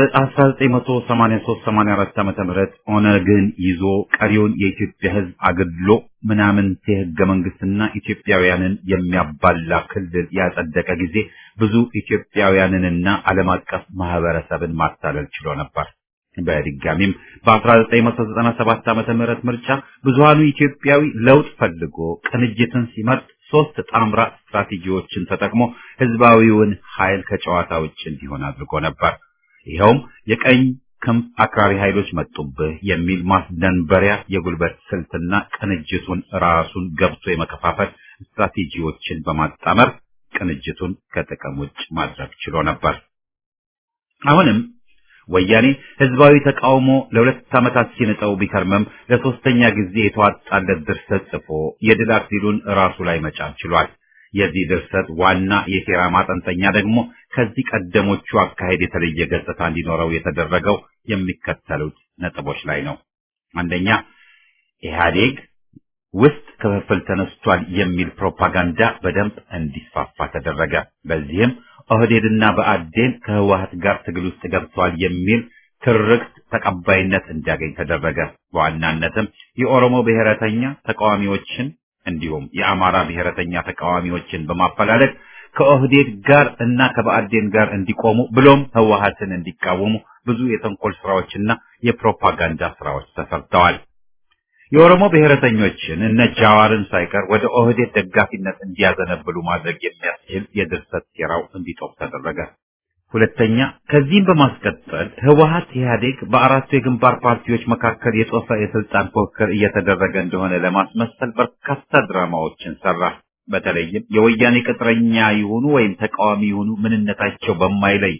በ1983-84 ዓመተ ምህረት ኦነግን ይዞ ቀሪውን የኢትዮጵያ ህዝብ አገድሎ ምናምንቴ ህገ መንግስትና ኢትዮጵያውያንን የሚያባላ ክልል ያጸደቀ ጊዜ ብዙ ኢትዮጵያውያንንና ዓለም አቀፍ ማህበረሰብን ማታለል ችሎ ነበር። በድጋሚም በ1997 ዓመተ ምህረት ምርጫ ብዙሃኑ ኢትዮጵያዊ ለውጥ ፈልጎ ቅንጅትን ሲመርጥ ሶስት ጣምራ ስትራቴጂዎችን ተጠቅሞ ህዝባዊውን ኃይል ከጨዋታ ውጭ እንዲሆን አድርጎ ነበር። ይኸውም የቀኝ ክንፍ አክራሪ ኃይሎች መጡብህ የሚል ማስደንበሪያ የጉልበት ስልትና ቅንጅቱን ራሱን ገብቶ የመከፋፈል ስትራቴጂዎችን በማጣመር ቅንጅቱን ከጥቅም ውጭ ማድረግ ችሎ ነበር። አሁንም ወያኔ ህዝባዊ ተቃውሞ ለሁለት ዓመታት ሲንጠው ቢከርምም ለሶስተኛ ጊዜ የተዋጣለት ድርሰት ጽፎ የድል አክሊሉን ራሱ ላይ መጫን ችሏል። የዚህ ድርሰት ዋና የሴራ ማጠንጠኛ ደግሞ ከዚህ ቀደሞቹ አካሄድ የተለየ ገጽታ እንዲኖረው የተደረገው የሚከተሉት ነጥቦች ላይ ነው። አንደኛ ኢህአዴግ ውስጥ ክፍፍል ተነስቷል የሚል ፕሮፓጋንዳ በደንብ እንዲስፋፋ ተደረገ። በዚህም ኦህዴድና በአዴን ከህወሀት ጋር ትግል ውስጥ ገብተዋል የሚል ትርክት ተቀባይነት እንዲያገኝ ተደረገ። በዋናነትም የኦሮሞ ብሔረተኛ ተቃዋሚዎችን እንዲሁም የአማራ ብሔረተኛ ተቃዋሚዎችን በማፈላለግ ከኦህዴድ ጋር እና ከበአዴን ጋር እንዲቆሙ ብሎም ህወሀትን እንዲቃወሙ ብዙ የተንኮል ስራዎችና የፕሮፓጋንዳ ስራዎች ተሰርተዋል። የኦሮሞ ብሔረተኞችን እነ ጃዋርን ሳይቀር ወደ ኦህዴድ ደጋፊነት እንዲያዘነብሉ ማድረግ የሚያስችል የድርሰት ሴራው እንዲጦፍ ተደረገ። ሁለተኛ፣ ከዚህም በማስቀጠል ህወሀት ኢህአዴግ በአራቱ የግንባር ፓርቲዎች መካከል የጦፈ የስልጣን ፉክክር እየተደረገ እንደሆነ ለማስመሰል በርካታ ድራማዎችን ሰራ። በተለይም የወያኔ ቅጥረኛ ይሁኑ ወይም ተቃዋሚ ይሁኑ ምንነታቸው በማይለይ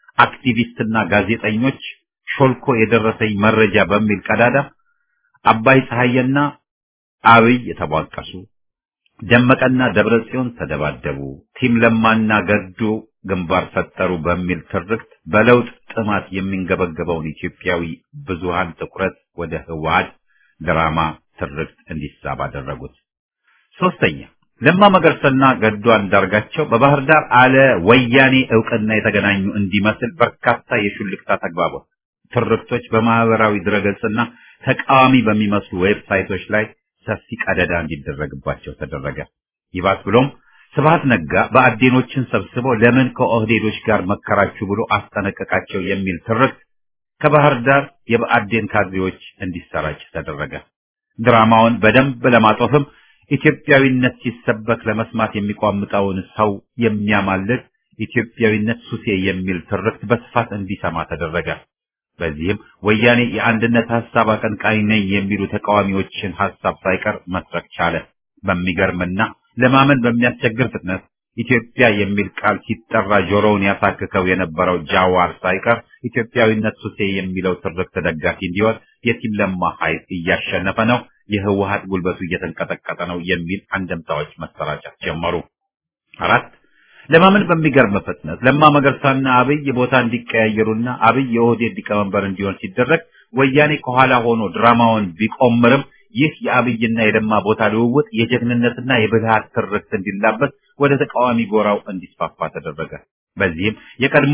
አክቲቪስትና ጋዜጠኞች ሾልኮ የደረሰኝ መረጃ በሚል ቀዳዳ አባይ ፀሐይና አብይ የተቧቀሱ ደመቀና ደብረ ጽዮን ተደባደቡ፣ ቲም ለማና ገዱ ግንባር ፈጠሩ በሚል ትርክት በለውጥ ጥማት የሚንገበገበውን ኢትዮጵያዊ ብዙሃን ትኩረት ወደ ህወሓት ድራማ ትርክት እንዲሳብ አደረጉት። ሶስተኛ ለማ መገርሰና ገዱ አንዳርጋቸው በባህር ዳር አለ ወያኔ እውቅና የተገናኙ እንዲመስል በርካታ የሹልክታ ተግባቦት ትርክቶች በማህበራዊ ድረገጽና ተቃዋሚ በሚመስሉ ዌብሳይቶች ላይ ሰፊ ቀደዳ እንዲደረግባቸው ተደረገ። ይባስ ብሎም ስብሐት ነጋ በአዴኖችን ሰብስቦ ለምን ከኦህዴዶች ጋር መከራችሁ ብሎ አስጠነቀቃቸው የሚል ትርክት ከባህር ዳር የብአዴን ካድሬዎች እንዲሰራጭ ተደረገ። ድራማውን በደንብ ለማጦፍም ኢትዮጵያዊነት ሲሰበክ ለመስማት የሚቋምጠውን ሰው የሚያማልድ ኢትዮጵያዊነት ሱሴ የሚል ትርክት በስፋት እንዲሰማ ተደረገ። በዚህም ወያኔ የአንድነት ሐሳብ አቀንቃኝ ነኝ የሚሉ ተቃዋሚዎችን ሐሳብ ሳይቀር መስረቅ ቻለ። በሚገርምና ለማመን በሚያስቸግር ፍጥነት ኢትዮጵያ የሚል ቃል ሲጠራ ጆሮውን ያሳክከው የነበረው ጃዋር ሳይቀር ኢትዮጵያዊነት ሱሴ የሚለው ትርክት ደጋፊ እንዲሆን የቲም ለማ ኃይል እያሸነፈ ነው፣ የህወሓት ጉልበቱ እየተንቀጠቀጠ ነው የሚል አንደምታዎች መሰራጨት ጀመሩ። አራት ለማመን በሚገርም ፍጥነት ለማ መገርሳና አብይ ቦታ እንዲቀያየሩና አብይ የኦህዴድ ሊቀመንበር እንዲሆን ሲደረግ ወያኔ ከኋላ ሆኖ ድራማውን ቢቆምርም ይህ የአብይና የለማ ቦታ ልውውጥ የጀግንነትና የብልሃት ትርክት እንዲላበስ ወደ ተቃዋሚ ጎራው እንዲስፋፋ ተደረገ። በዚህም የቀድሞ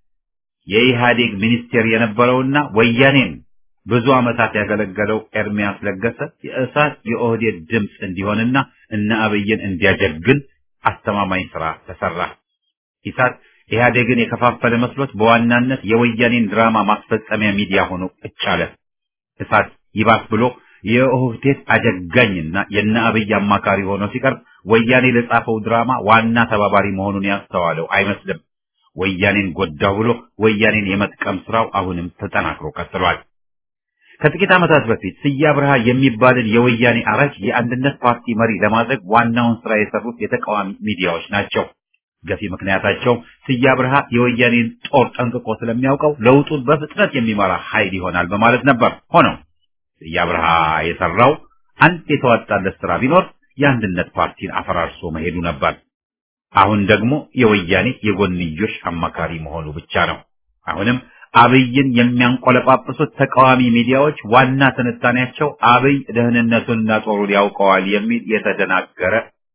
የኢህአዴግ ሚኒስቴር የነበረውና ወያኔን ብዙ ዓመታት ያገለገለው ኤርሚያስ ለገሰ የእሳት የኦህዴድ ድምፅ እንዲሆንና እነ አብይን እንዲያጀግን አስተማማኝ ስራ ተሰራ። ኢሳት ኢህአዴግን የከፋፈለ መስሎት በዋናነት የወያኔን ድራማ ማስፈጸሚያ ሚዲያ ሆኖ ቁጭ አለ። እሳት ይባስ ብሎ የኦህዴድ አጀጋኝና የነ አብይ አማካሪ ሆኖ ሲቀርብ ወያኔ ለጻፈው ድራማ ዋና ተባባሪ መሆኑን ያስተዋለው አይመስልም። ወያኔን ጎዳው ብሎ ወያኔን የመጥቀም ስራው አሁንም ተጠናክሮ ቀጥሏል። ከጥቂት ዓመታት በፊት ስዬ አብርሃ የሚባልን የወያኔ አራጅ የአንድነት ፓርቲ መሪ ለማድረግ ዋናውን ስራ የሰሩት የተቃዋሚ ሚዲያዎች ናቸው። ገፊ ምክንያታቸው ስዬ አብርሃ የወያኔን ጦር ጠንቅቆ ስለሚያውቀው ለውጡን በፍጥነት የሚመራ ኃይል ይሆናል በማለት ነበር። ሆነው ስዬ አብርሃ የሰራው አንድ የተዋጣለት ስራ ቢኖር የአንድነት ፓርቲን አፈራርሶ መሄዱ ነበር። አሁን ደግሞ የወያኔ የጎንዮሽ አማካሪ መሆኑ ብቻ ነው። አሁንም አብይን የሚያንቆለጳጵሱት ተቃዋሚ ሚዲያዎች ዋና ትንታኔያቸው አብይ ደህንነቱንና ጦሩን ያውቀዋል የሚል የተደናገረ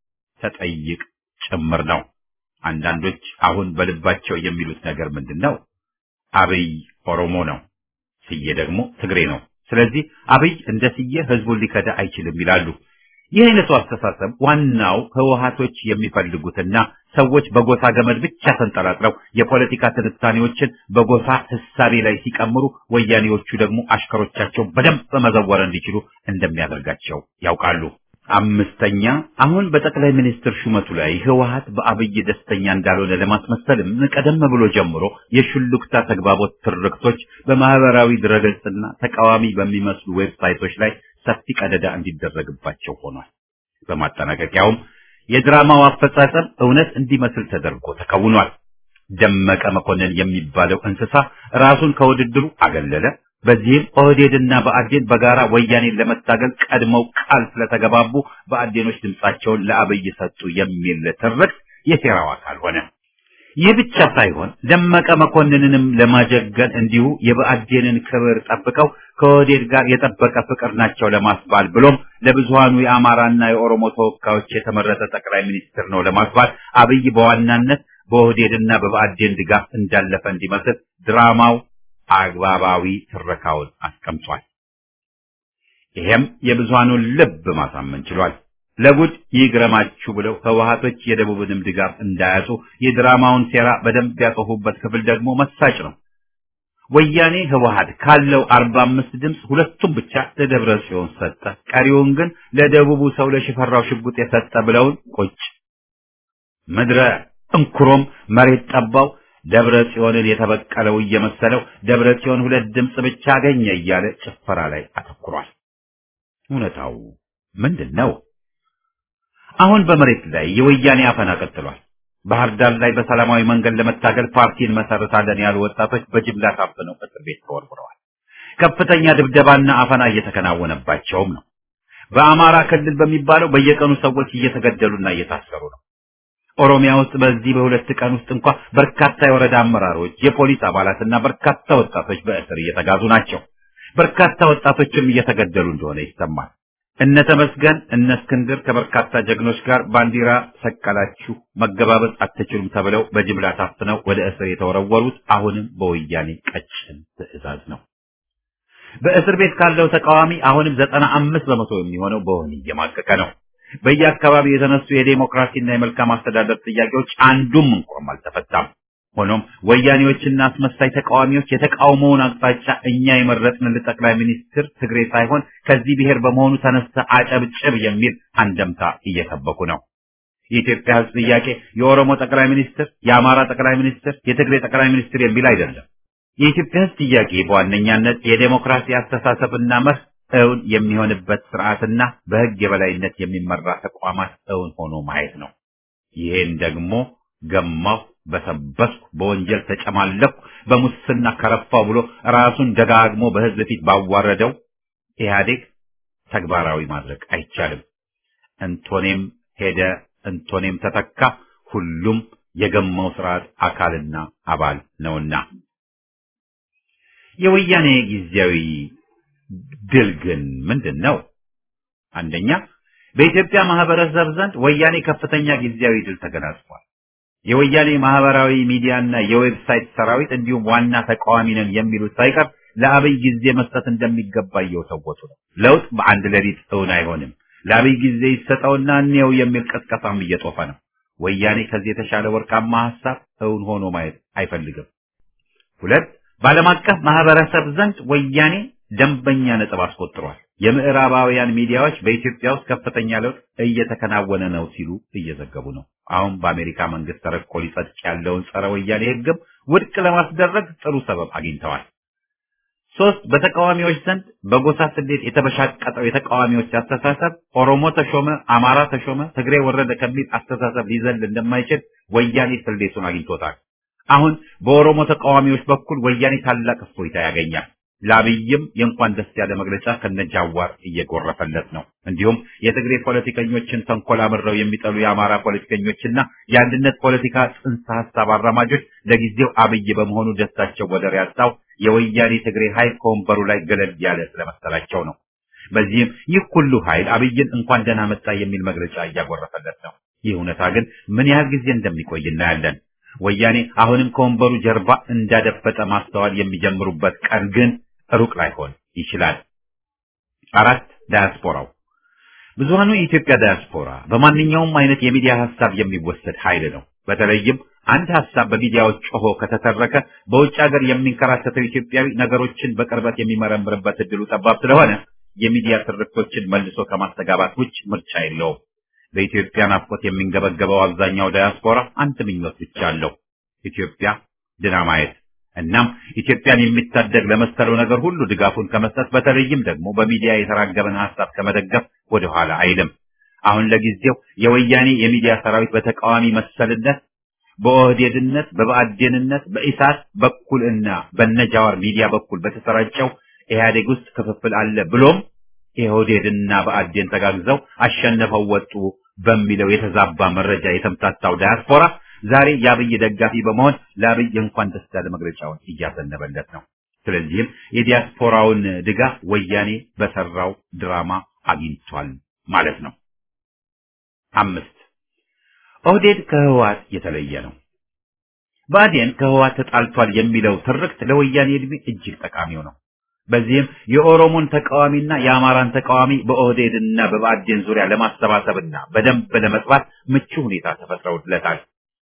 ተጠይቅ ጭምር ነው። አንዳንዶች አሁን በልባቸው የሚሉት ነገር ምንድን ነው? አብይ ኦሮሞ ነው፣ ስዬ ደግሞ ትግሬ ነው። ስለዚህ አብይ እንደ ስዬ ህዝቡን ሊከዳ አይችልም ይላሉ። ይህ አይነቱ አስተሳሰብ ዋናው ህወሓቶች የሚፈልጉትና ሰዎች በጎሳ ገመድ ብቻ ተንጠላጥለው የፖለቲካ ትንታኔዎችን በጎሳ ህሳቤ ላይ ሲቀምሩ፣ ወያኔዎቹ ደግሞ አሽከሮቻቸው በደንብ በመዘወር እንዲችሉ እንደሚያደርጋቸው ያውቃሉ። አምስተኛ አሁን በጠቅላይ ሚኒስትር ሹመቱ ላይ ህወሓት በአብይ ደስተኛ እንዳልሆነ ለማስመሰልም ቀደም ብሎ ጀምሮ የሹልክታ ተግባቦት ትርክቶች በማህበራዊ ድረገጽና ተቃዋሚ በሚመስሉ ዌብሳይቶች ላይ ሰፊ ቀደዳ እንዲደረግባቸው ሆኗል። በማጠናቀቂያውም የድራማው አፈጻጸም እውነት እንዲመስል ተደርጎ ተከውኗል። ደመቀ መኮንን የሚባለው እንስሳ ራሱን ከውድድሩ አገለለ። በዚህም ኦህዴድና በአዴን በጋራ ወያኔን ለመታገል ቀድመው ቃል ስለተገባቡ በአዴኖች ድምጻቸውን ለአብይ ሰጡ የሚል ትርክት የሴራው አካል ሆነ። ይህ ብቻ ሳይሆን ደመቀ መኮንንንም ለማጀገን እንዲሁ የብአዴንን ክብር ጠብቀው ከኦህዴድ ጋር የጠበቀ ፍቅር ናቸው ለማስባል ብሎም ለብዙሃኑ የአማራና የኦሮሞ ተወካዮች የተመረጠ ጠቅላይ ሚኒስትር ነው ለማስባል አብይ በዋናነት በኦህዴድና በብአዴን ድጋፍ እንዳለፈ እንዲመስል ድራማው አግባባዊ ትረካውን አስቀምጧል። ይሄም የብዙሃኑን ልብ ማሳመን ችሏል። ለጉድ ይግረማችሁ ብለው ህወሓቶች የደቡብንም ድጋፍ እንዳያጡ የድራማውን ሴራ በደንብ ያጠፉበት ክፍል ደግሞ መሳጭ ነው። ወያኔ ህወሓት ካለው አርባ አምስት ድምፅ ሁለቱም ብቻ ለደብረ ጽዮን ሰጠ፣ ቀሪውን ግን ለደቡቡ ሰው ለሽፈራው ሽጉጥ የሰጠ ብለውን ቁጭ ምድረ እንኩሮም መሬት ጠባው ደብረ ጽዮንን የተበቀለው እየመሰለው ደብረ ጽዮን ሁለት ድምፅ ብቻ አገኘ እያለ ጭፈራ ላይ አተኩሯል። እውነታው ምንድን ነው? አሁን በመሬት ላይ የወያኔ አፈና ቀጥሏል። ባህር ዳር ላይ በሰላማዊ መንገድ ለመታገል ፓርቲ እንመሰርታለን ያሉ ወጣቶች በጅምላ ታፍነው እስር ቤት ተወርውረዋል። ከፍተኛ ድብደባና አፈና እየተከናወነባቸውም ነው። በአማራ ክልል በሚባለው በየቀኑ ሰዎች እየተገደሉና እየታሰሩ ነው። ኦሮሚያ ውስጥ በዚህ በሁለት ቀን ውስጥ እንኳ በርካታ የወረዳ አመራሮች፣ የፖሊስ አባላትና በርካታ ወጣቶች በእስር እየተጋዙ ናቸው። በርካታ ወጣቶችም እየተገደሉ እንደሆነ ይሰማል። እነ ተመስገን እነ እስክንድር ከበርካታ ጀግኖች ጋር ባንዲራ ሰቀላችሁ መገባበዝ አትችሉም ተብለው በጅምላ ታፍነው ወደ እስር የተወረወሩት አሁንም በወያኔ ቀጭን ትዕዛዝ ነው። በእስር ቤት ካለው ተቃዋሚ አሁንም ዘጠና አምስት በመቶ የሚሆነው በወህኒ እየማቀቀ ነው። በየአካባቢው የተነሱ የዴሞክራሲና የመልካም አስተዳደር ጥያቄዎች አንዱም እንኳን አልተፈታም። ሆኖም ወያኔዎችና አስመሳይ ተቃዋሚዎች የተቃውሞውን አቅጣጫ እኛ የመረጥን ጠቅላይ ሚኒስትር ትግሬ ሳይሆን ከዚህ ብሔር በመሆኑ ተነስተ አጨብጭብ የሚል አንደምታ እየሰበኩ ነው። የኢትዮጵያ ሕዝብ ጥያቄ የኦሮሞ ጠቅላይ ሚኒስትር፣ የአማራ ጠቅላይ ሚኒስትር፣ የትግሬ ጠቅላይ ሚኒስትር የሚል አይደለም። የኢትዮጵያ ሕዝብ ጥያቄ በዋነኛነት የዴሞክራሲ አስተሳሰብና መርህ እውን የሚሆንበት ስርዓትና በሕግ የበላይነት የሚመራ ተቋማት እውን ሆኖ ማየት ነው። ይሄን ደግሞ ገማሁ፣ በሰበስኩ፣ በወንጀል ተጨማለኩ፣ በሙስና ከረፋው ብሎ ራሱን ደጋግሞ በሕዝብ ፊት ባዋረደው ኢህአዴግ ተግባራዊ ማድረግ አይቻልም። እንቶኔም ሄደ፣ እንቶኔም ተተካ፣ ሁሉም የገማው ስርዓት አካልና አባል ነውና የወያኔ ጊዜያዊ ድል ግን ምንድን ነው? አንደኛ በኢትዮጵያ ማህበረሰብ ዘንድ ወያኔ ከፍተኛ ጊዜያዊ ድል ተገናጽፏል። የወያኔ ማህበራዊ ሚዲያና የዌብሳይት ሰራዊት እንዲሁም ዋና ተቃዋሚ ነን የሚሉት ሳይቀር ለአብይ ጊዜ መስጠት እንደሚገባ እየወተወቱ ነው። ለውጥ በአንድ ሌሊት እውን አይሆንም። ለአብይ ጊዜ ይሰጠውና እንየው የሚል ቀስቀሳም እየጦፈ ነው። ወያኔ ከዚህ የተሻለ ወርቃማ ሀሳብ እውን ሆኖ ማየት አይፈልግም። ሁለት በዓለም አቀፍ ማህበረሰብ ዘንድ ወያኔ ደንበኛ ነጥብ አስቆጥሯል። የምዕራባውያን ሚዲያዎች በኢትዮጵያ ውስጥ ከፍተኛ ለውጥ እየተከናወነ ነው ሲሉ እየዘገቡ ነው። አሁን በአሜሪካ መንግስት ተረቆ ሊጸድቅ ያለውን ጸረ ወያኔ ህግም ውድቅ ለማስደረግ ጥሩ ሰበብ አግኝተዋል። ሶስት በተቃዋሚዎች ዘንድ በጎሳ ስሌት የተበሻቀጠው የተቃዋሚዎች አስተሳሰብ ኦሮሞ ተሾመ፣ አማራ ተሾመ፣ ትግሬ ወረደ ከሚል አስተሳሰብ ሊዘል እንደማይችል ወያኔ ስሌቱን አግኝቶታል። አሁን በኦሮሞ ተቃዋሚዎች በኩል ወያኔ ታላቅ እፎይታ ያገኛል። ለአብይም የእንኳን ደስ ያለ መግለጫ ከነጃዋር እየጎረፈለት ነው። እንዲሁም የትግሬ ፖለቲከኞችን ተንኮል አምረው የሚጠሉ የአማራ ፖለቲከኞችና የአንድነት ፖለቲካ ጽንሰ ሀሳብ አራማጆች ለጊዜው አብይ በመሆኑ ደስታቸው ወደር ያጣው የወያኔ ትግሬ ኃይል ከወንበሩ ላይ ገለል ያለ ስለመሰላቸው ነው። በዚህም ይህ ሁሉ ኃይል አብይን እንኳን ደህና መጣ የሚል መግለጫ እያጎረፈለት ነው። ይህ እውነታ ግን ምን ያህል ጊዜ እንደሚቆይ እናያለን። ወያኔ አሁንም ከወንበሩ ጀርባ እንዳደፈጠ ማስተዋል የሚጀምሩበት ቀን ግን ሩቅ ላይሆን ይችላል። አራት ዳያስፖራው ብዙሃኑ የኢትዮጵያ ዳያስፖራ በማንኛውም አይነት የሚዲያ ሀሳብ የሚወሰድ ኃይል ነው። በተለይም አንድ ሀሳብ በሚዲያዎች ጮሆ ከተተረከ በውጭ ሀገር የሚንከራተተው ኢትዮጵያዊ ነገሮችን በቅርበት የሚመረምርበት እድሉ ጠባብ ስለሆነ የሚዲያ ትርክቶችን መልሶ ከማስተጋባት ውጭ ምርጫ የለውም። በኢትዮጵያ ናፍቆት የሚንገበገበው አብዛኛው ዳያስፖራ አንድ ምኞት ብቻ አለው፣ ኢትዮጵያ ድና ማየት። እናም ኢትዮጵያን የሚታደግ ለመሰለው ነገር ሁሉ ድጋፉን ከመስጠት በተለይም ደግሞ በሚዲያ የተራገበን ሀሳብ ከመደገፍ ወደኋላ አይልም። አሁን ለጊዜው የወያኔ የሚዲያ ሰራዊት በተቃዋሚ መሰልነት፣ በኦህዴድነት፣ በብአዴንነት፣ በኢሳት በኩል እና በነጃዋር ሚዲያ በኩል በተሰራጨው ኢህአዴግ ውስጥ ክፍፍል አለ ብሎም የኦህዴድና ብአዴን ተጋግዘው አሸነፈው ወጡ በሚለው የተዛባ መረጃ የተምታታው ዳያስፖራ ዛሬ የአብይ ደጋፊ በመሆን ለአብይ እንኳን ደስ ያለ መግለጫውን እያዘነበለት ነው። ስለዚህም የዲያስፖራውን ድጋፍ ወያኔ በሰራው ድራማ አግኝቷል ማለት ነው። አምስት ኦህዴድ ከህወሓት የተለየ ነው። ብአዴን ከህወሓት ተጣልቷል የሚለው ትርክት ለወያኔ ዕድሜ እጅግ ጠቃሚው ነው። በዚህም የኦሮሞን ተቃዋሚና የአማራን ተቃዋሚ በኦህዴድና በብአዴን ዙሪያ ለማሰባሰብና በደንብ ለመጥባት ምቹ ሁኔታ ተፈጥረውለታል።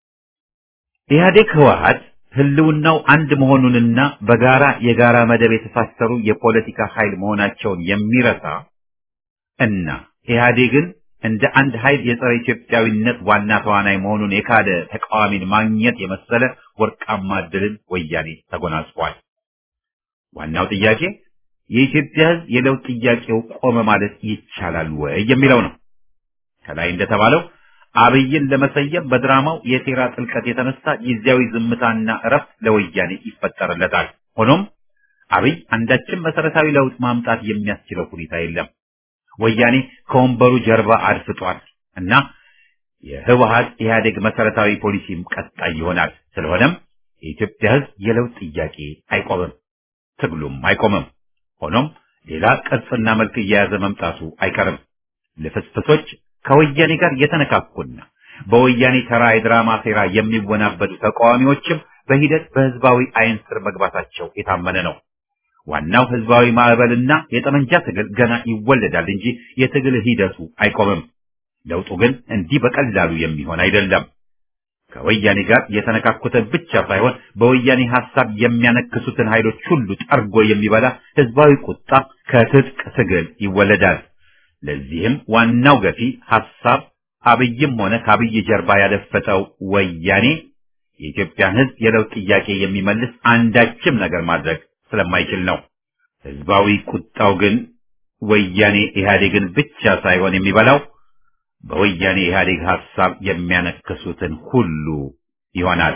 ኢህአዴግ ህወሓት ህልውናው አንድ መሆኑንና በጋራ የጋራ መደብ የተሳሰሩ የፖለቲካ ኃይል መሆናቸውን የሚረሳ እና ኢህአዴግን እንደ አንድ ኃይል የጸረ ኢትዮጵያዊነት ዋና ተዋናይ መሆኑን የካደ ተቃዋሚን ማግኘት የመሰለ ወርቃማ ዕድልን ወያኔ ተጎናጽፏል። ዋናው ጥያቄ የኢትዮጵያ ህዝብ የለውጥ ጥያቄው ቆመ ማለት ይቻላል ወይ የሚለው ነው። ከላይ እንደተባለው አብይን ለመሰየም በድራማው የሴራ ጥልቀት የተነሳ ጊዜያዊ ዝምታና እረፍት ለወያኔ ይፈጠርለታል። ሆኖም አብይ አንዳችም መሰረታዊ ለውጥ ማምጣት የሚያስችለው ሁኔታ የለም። ወያኔ ከወንበሩ ጀርባ አድፍጧል እና የህወሀት ኢህአዴግ መሰረታዊ ፖሊሲም ቀጣይ ይሆናል። ስለሆነም የኢትዮጵያ ህዝብ የለውጥ ጥያቄ አይቆምም፣ ትግሉም አይቆምም። ሆኖም ሌላ ቅርጽና መልክ እየያዘ መምጣቱ አይቀርም። ልፍስፍሶች ከወያኔ ጋር የተነካኩና በወያኔ ተራ የድራማ ሴራ የሚወናበዱ ተቃዋሚዎችም በሂደት በህዝባዊ አይን ስር መግባታቸው የታመነ ነው። ዋናው ህዝባዊ ማዕበልና የጠመንጃ ትግል ገና ይወለዳል እንጂ የትግል ሂደቱ አይቆምም። ለውጡ ግን እንዲህ በቀላሉ የሚሆን አይደለም። ከወያኔ ጋር የተነካኩትን ብቻ ሳይሆን በወያኔ ሐሳብ የሚያነክሱትን ኃይሎች ሁሉ ጠርጎ የሚበላ ህዝባዊ ቁጣ ከትጥቅ ትግል ይወለዳል። ለዚህም ዋናው ገፊ ሐሳብ አብይም ሆነ ከአብይ ጀርባ ያደፈጠው ወያኔ የኢትዮጵያን ህዝብ የለውጥ ጥያቄ የሚመልስ አንዳችም ነገር ማድረግ ስለማይችል ነው። ህዝባዊ ቁጣው ግን ወያኔ ኢህአዴግን ብቻ ሳይሆን የሚበላው በወያኔ ኢህአዴግ ሐሳብ የሚያነክሱትን ሁሉ ይሆናል።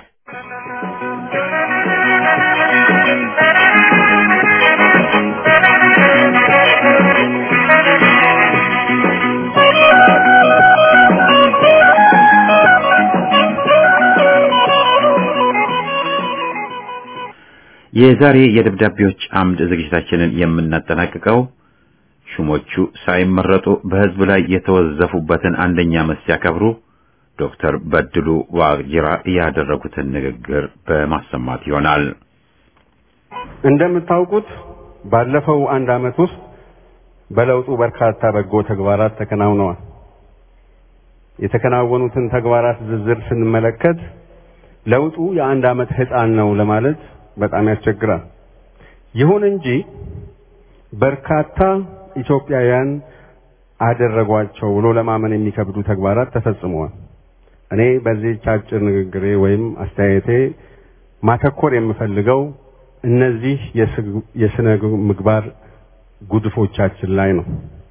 የዛሬ የደብዳቤዎች አምድ ዝግጅታችንን የምናጠናቅቀው ሹሞቹ ሳይመረጡ በህዝብ ላይ የተወዘፉበትን አንደኛ ዓመት ሲያከብሩ ዶክተር በድሉ ዋቅጅራ ያደረጉትን ንግግር በማሰማት ይሆናል። እንደምታውቁት ባለፈው አንድ ዓመት ውስጥ በለውጡ በርካታ በጎ ተግባራት ተከናውነዋል። የተከናወኑትን ተግባራት ዝርዝር ስንመለከት ለውጡ የአንድ ዓመት ህፃን ነው ለማለት በጣም ያስቸግራል። ይሁን እንጂ በርካታ ኢትዮጵያውያን አደረጓቸው ብሎ ለማመን የሚከብዱ ተግባራት ተፈጽመዋል። እኔ በዚህች አጭር ንግግሬ ወይም አስተያየቴ ማተኮር የምፈልገው እነዚህ የስነ ምግባር ጉድፎቻችን ላይ ነው።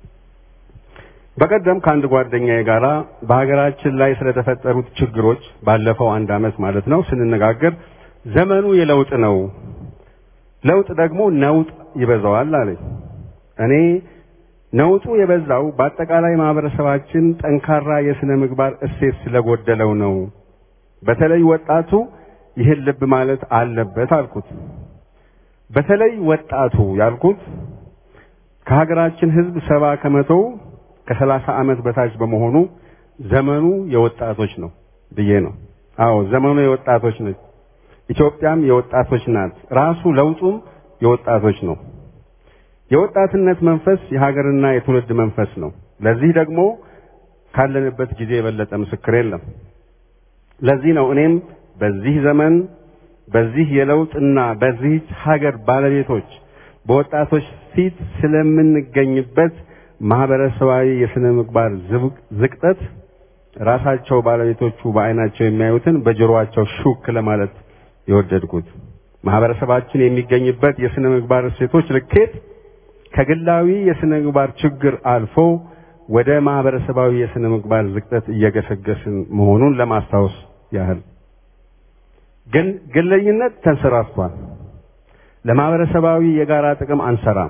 በቀደም ከአንድ ጓደኛዬ ጋራ በሀገራችን ላይ ስለተፈጠሩት ችግሮች ባለፈው አንድ ዓመት ማለት ነው ስንነጋገር ዘመኑ የለውጥ ነው፣ ለውጥ ደግሞ ነውጥ ይበዛዋል አለኝ። እኔ ነውጡ የበዛው በአጠቃላይ ማህበረሰባችን ጠንካራ የስነ ምግባር እሴት ስለጎደለው ነው። በተለይ ወጣቱ ይህን ልብ ማለት አለበት አልኩት። በተለይ ወጣቱ ያልኩት ከሀገራችን ህዝብ ሰባ ከመቶው ከሰላሳ ዓመት በታች በመሆኑ ዘመኑ የወጣቶች ነው ብዬ ነው። አዎ ዘመኑ የወጣቶች ነች። ኢትዮጵያም የወጣቶች ናት። ራሱ ለውጡም የወጣቶች ነው። የወጣትነት መንፈስ የሀገርና የትውልድ መንፈስ ነው። ለዚህ ደግሞ ካለንበት ጊዜ የበለጠ ምስክር የለም። ለዚህ ነው እኔም በዚህ ዘመን በዚህ የለውጥና በዚህ ሀገር ባለቤቶች በወጣቶች ፊት ስለምንገኝበት ማህበረሰባዊ የስነ ምግባር ዝቅጠት ራሳቸው ባለቤቶቹ በአይናቸው የሚያዩትን በጆሮአቸው ሹክ ለማለት የወደድኩት ማህበረሰባችን የሚገኝበት የስነ ምግባር እሴቶች ልኬት ከግላዊ የስነ ምግባር ችግር አልፎ ወደ ማህበረሰባዊ የስነ ምግባር ዝቅጠት እየገሰገስን መሆኑን ለማስታወስ ያህል ግን ግለኝነት ተንሰራፍቷል። ለማህበረሰባዊ የጋራ ጥቅም አንሰራም።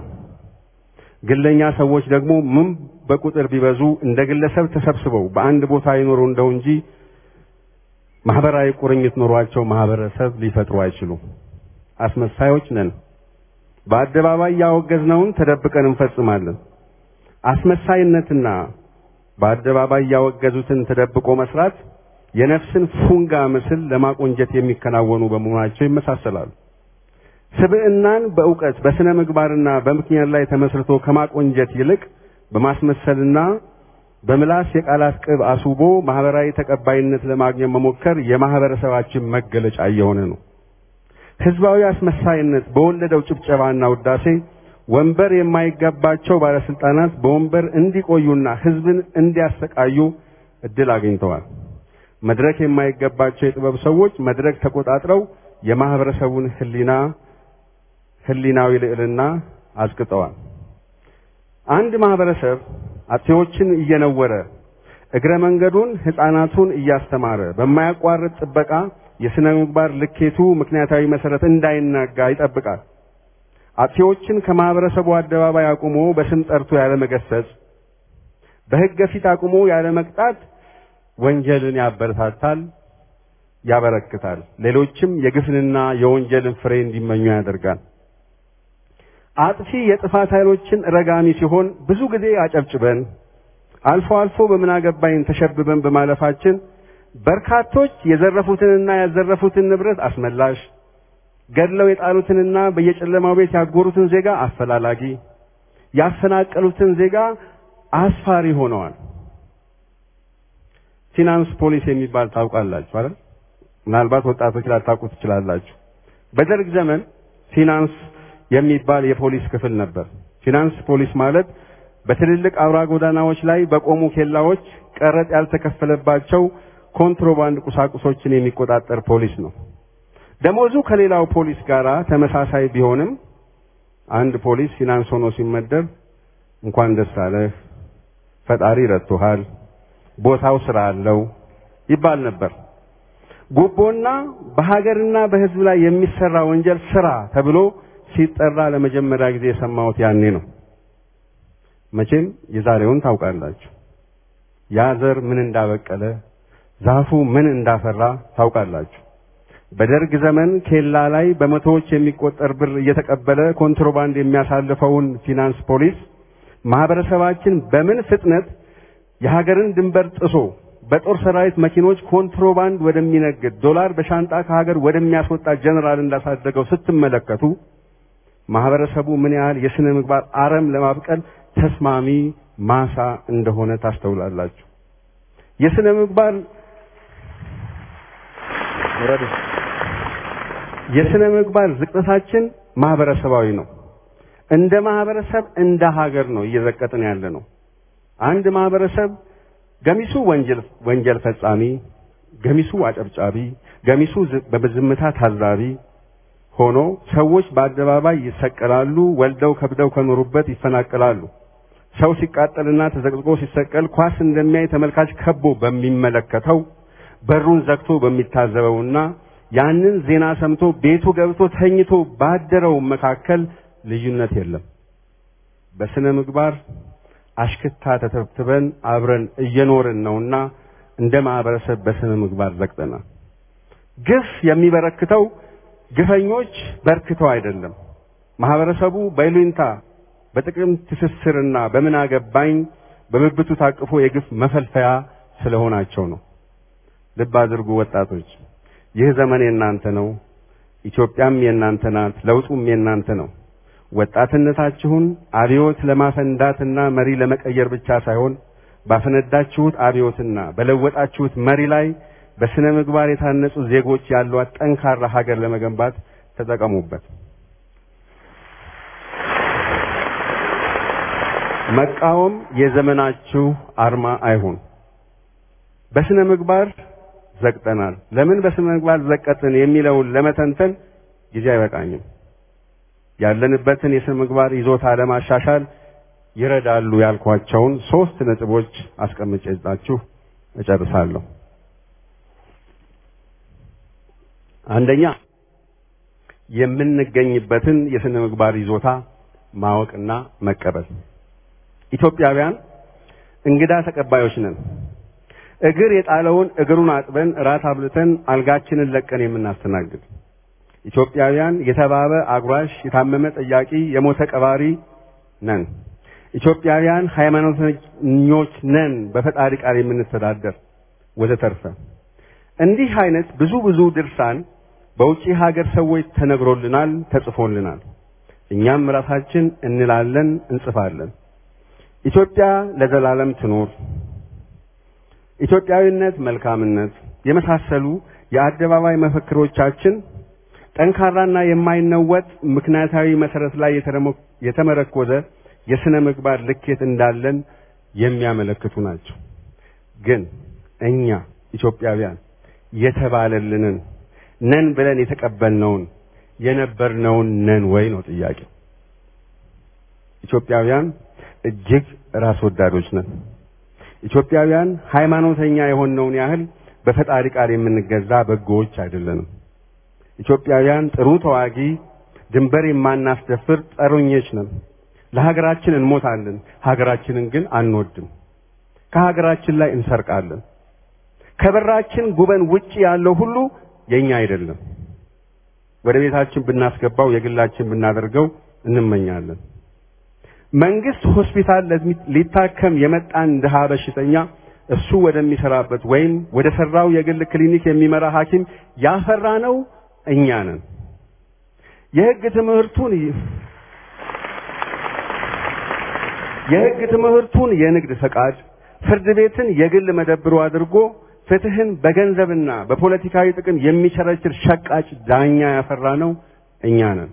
ግለኛ ሰዎች ደግሞ ምን በቁጥር ቢበዙ እንደ ግለሰብ ተሰብስበው በአንድ ቦታ ይኖሩ እንደው እንጂ ማህበራዊ ቁርኝት ኖሯቸው ማህበረሰብ ሊፈጥሩ አይችሉም። አስመሳዮች ነን። በአደባባይ ያወገዝነውን ተደብቀን እንፈጽማለን። አስመሳይነትና በአደባባይ ያወገዙትን ተደብቆ መስራት የነፍስን ፉንጋ ምስል ለማቆንጀት የሚከናወኑ በመሆናቸው ይመሳሰላሉ። ስብዕናን በእውቀት በስነ ምግባርና በምክንያት ላይ ተመስርቶ ከማቆንጀት ይልቅ በማስመሰልና በምላስ የቃላት ቅብ አስውቦ ማህበራዊ ተቀባይነት ለማግኘት መሞከር የማህበረሰባችን መገለጫ እየሆነ ነው። ህዝባዊ አስመሳይነት በወለደው ጭብጨባና ውዳሴ ወንበር የማይገባቸው ባለስልጣናት በወንበር እንዲቆዩና ህዝብን እንዲያሰቃዩ እድል አግኝተዋል። መድረክ የማይገባቸው የጥበብ ሰዎች መድረክ ተቆጣጥረው የማህበረሰቡን ህሊና ህሊናዊ ልዕልና አዝቅጠዋል። አንድ ማህበረሰብ አጥፊዎችን እየነወረ እግረ መንገዱን ሕፃናቱን እያስተማረ በማያቋርጥ ጥበቃ የሥነ ምግባር ልኬቱ ምክንያታዊ መሰረት እንዳይናጋ ይጠብቃል። አጥፊዎችን ከማህበረሰቡ አደባባይ አቁሞ በስም ጠርቶ ያለ መገሰጽ፣ በሕግ ፊት አቁሞ ያለ መቅጣት ወንጀልን ያበረታታል፣ ያበረክታል። ሌሎችም የግፍንና የወንጀልን ፍሬ እንዲመኙ ያደርጋል። አጥፊ የጥፋት ኃይሎችን ረጋሚ ሲሆን ብዙ ጊዜ አጨብጭበን አልፎ አልፎ በምን አገባኝ ተሸብበን በማለፋችን በርካቶች የዘረፉትንና ያዘረፉትን ንብረት አስመላሽ፣ ገድለው የጣሉትንና በየጨለማው ቤት ያጎሩትን ዜጋ አፈላላጊ፣ ያፈናቀሉትን ዜጋ አስፋሪ ሆነዋል። ፊናንስ ፖሊስ የሚባል ታውቃላችሁ አይደል? ምናልባት ወጣቶች ላታውቁ ትችላላችሁ። በደርግ ዘመን ፊናንስ የሚባል የፖሊስ ክፍል ነበር። ፊናንስ ፖሊስ ማለት በትልልቅ አውራ ጎዳናዎች ላይ በቆሙ ኬላዎች ቀረጥ ያልተከፈለባቸው ኮንትሮባንድ ቁሳቁሶችን የሚቆጣጠር ፖሊስ ነው። ደሞዙ ከሌላው ፖሊስ ጋር ተመሳሳይ ቢሆንም አንድ ፖሊስ ፊናንስ ሆኖ ሲመደብ እንኳን ደስ አለህ፣ ፈጣሪ ረድቶሃል፣ ቦታው ስራ አለው ይባል ነበር። ጉቦና በሀገርና በሕዝብ ላይ የሚሰራ ወንጀል ስራ ተብሎ ሲጠራ ለመጀመሪያ ጊዜ የሰማሁት ያኔ ነው። መቼም የዛሬውን ታውቃላችሁ። ያ ዘር ምን እንዳበቀለ ዛፉ ምን እንዳፈራ ታውቃላችሁ። በደርግ ዘመን ኬላ ላይ በመቶዎች የሚቆጠር ብር እየተቀበለ ኮንትሮባንድ የሚያሳልፈውን ፊናንስ ፖሊስ ማህበረሰባችን በምን ፍጥነት የሀገርን ድንበር ጥሶ በጦር ሰራዊት መኪኖች ኮንትሮባንድ ወደሚነግድ ዶላር በሻንጣ ከሀገር ወደሚያስወጣ ጀነራል እንዳሳደገው ስትመለከቱ ማህበረሰቡ ምን ያህል የስነ ምግባር አረም ለማብቀል ተስማሚ ማሳ እንደሆነ ታስተውላላችሁ። የስነ ምግባር የስነ ምግባር ዝቅጠታችን ማህበረሰባዊ ነው። እንደ ማህበረሰብ እንደ ሀገር ነው እየዘቀጥን ያለ ነው። አንድ ማህበረሰብ ገሚሱ ወንጀል ወንጀል ፈጻሚ፣ ገሚሱ አጨብጫቢ፣ ገሚሱ በዝምታ ታዛቢ ሆኖ ሰዎች በአደባባይ ይሰቀላሉ፣ ወልደው ከብደው ከኖሩበት ይፈናቀላሉ። ሰው ሲቃጠልና ተዘቅዝቆ ሲሰቀል ኳስ እንደሚያይ ተመልካች ከቦ በሚመለከተው በሩን ዘግቶ በሚታዘበውና ያንን ዜና ሰምቶ ቤቱ ገብቶ ተኝቶ ባደረው መካከል ልዩነት የለም። በስነ ምግባር አሽክታ ተተብትበን አብረን እየኖርን ነውና እንደ ማህበረሰብ በስነ ምግባር ዘግጠናል። ግፍ የሚበረክተው ግፈኞች በርክተው አይደለም። ማህበረሰቡ በይሉኝታ በጥቅም ትስስርና በምን አገባኝ በብብቱ ታቅፎ የግፍ መፈልፈያ ስለሆናቸው ነው። ልብ አድርጉ ወጣቶች፣ ይህ ዘመን የእናንተ ነው። ኢትዮጵያም የእናንተ ናት። ለውጡም የእናንተ ነው። ወጣትነታችሁን አብዮት ለማፈንዳትና መሪ ለመቀየር ብቻ ሳይሆን ባፈነዳችሁት አብዮትና በለወጣችሁት መሪ ላይ በስነ ምግባር የታነጹ ዜጎች ያሏት ጠንካራ ሀገር ለመገንባት ተጠቀሙበት። መቃወም የዘመናችሁ አርማ አይሁን። በስነ ምግባር ዘቅጠናል። ለምን በስነ ምግባር ዘቀጥን የሚለውን ለመተንተን ጊዜ አይበቃኝም። ያለንበትን የስነ ምግባር ይዞታ ለማሻሻል ይረዳሉ ያልኳቸውን ሶስት ነጥቦች አስቀምጬላችሁ እጨርሳለሁ። አንደኛ የምንገኝበትን የስነ ምግባር ይዞታ ማወቅና መቀበል። ኢትዮጵያውያን እንግዳ ተቀባዮች ነን። እግር የጣለውን እግሩን አጥበን እራት አብልተን አልጋችንን ለቀን የምናስተናግድ ኢትዮጵያውያን የተባበ አጉራሽ፣ የታመመ ጠያቂ፣ የሞተ ቀባሪ ነን። ኢትዮጵያውያን ሃይማኖተኞች ነን፣ በፈጣሪ ቃል የምንተዳደር ወዘተርፈ። እንዲህ አይነት ብዙ ብዙ ድርሳን በውጪ ሀገር ሰዎች ተነግሮልናል፣ ተጽፎልናል። እኛም ራሳችን እንላለን፣ እንጽፋለን። ኢትዮጵያ ለዘላለም ትኖር፣ ኢትዮጵያዊነት መልካምነት የመሳሰሉ የአደባባይ መፈክሮቻችን ጠንካራና የማይነወጥ ምክንያታዊ መሰረት ላይ የተመረኮዘ የስነ ምግባር ልኬት እንዳለን የሚያመለክቱ ናቸው። ግን እኛ ኢትዮጵያውያን የተባለልንን ነን ብለን የተቀበልነውን የነበርነውን ነን ወይ ነው ጥያቄው። ኢትዮጵያውያን እጅግ ራስ ወዳዶች ነን። ኢትዮጵያውያን ሃይማኖተኛ የሆነውን ያህል በፈጣሪ ቃል የምንገዛ በጎዎች አይደለንም። ኢትዮጵያውያን ጥሩ ተዋጊ፣ ድንበር የማናስደፍር ጸሮኞች ነን። ለሀገራችን እንሞታለን፣ ሀገራችንን ግን አንወድም። ከሀገራችን ላይ እንሰርቃለን። ከበራችን ጉበን ውጪ ያለው ሁሉ የኛ አይደለም። ወደ ቤታችን ብናስገባው የግላችን ብናደርገው እንመኛለን። መንግስት ሆስፒታል ሊታከም የመጣን ድሃ በሽተኛ እሱ ወደሚሰራበት ወይም ወደ ሰራው የግል ክሊኒክ የሚመራ ሐኪም ያፈራ ነው እኛ ነን። የህግ ትምህርቱን የህግ ትምህርቱን የንግድ ፈቃድ፣ ፍርድ ቤትን የግል መደብሩ አድርጎ ፍትህን በገንዘብና በፖለቲካዊ ጥቅም የሚቸረችር ሸቃጭ ዳኛ ያፈራ ነው እኛ ነን።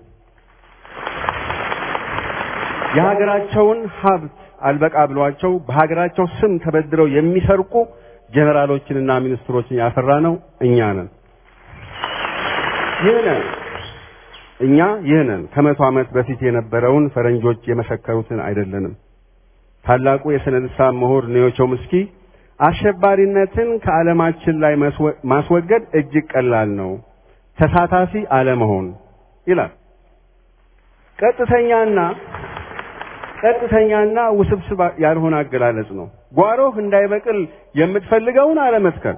የሀገራቸውን ሀብት አልበቃ ብሏቸው በሀገራቸው ስም ተበድረው የሚሰርቁ ጀነራሎችንና ሚኒስትሮችን ያፈራ ነው እኛ ነን። ይህ ነን እኛ ይህ ነን። ከመቶ ዓመት በፊት የነበረውን ፈረንጆች የመሰከሩትን አይደለንም። ታላቁ የሥነ ልሳን ምሁር ኒዮ ቾምስኪ አሸባሪነትን ከዓለማችን ላይ ማስወገድ እጅግ ቀላል ነው፣ ተሳታፊ አለመሆን ይላል። ቀጥተኛና ቀጥተኛና ውስብስብ ያልሆነ አገላለጽ ነው። ጓሮህ እንዳይበቅል የምትፈልገውን አለመትከል።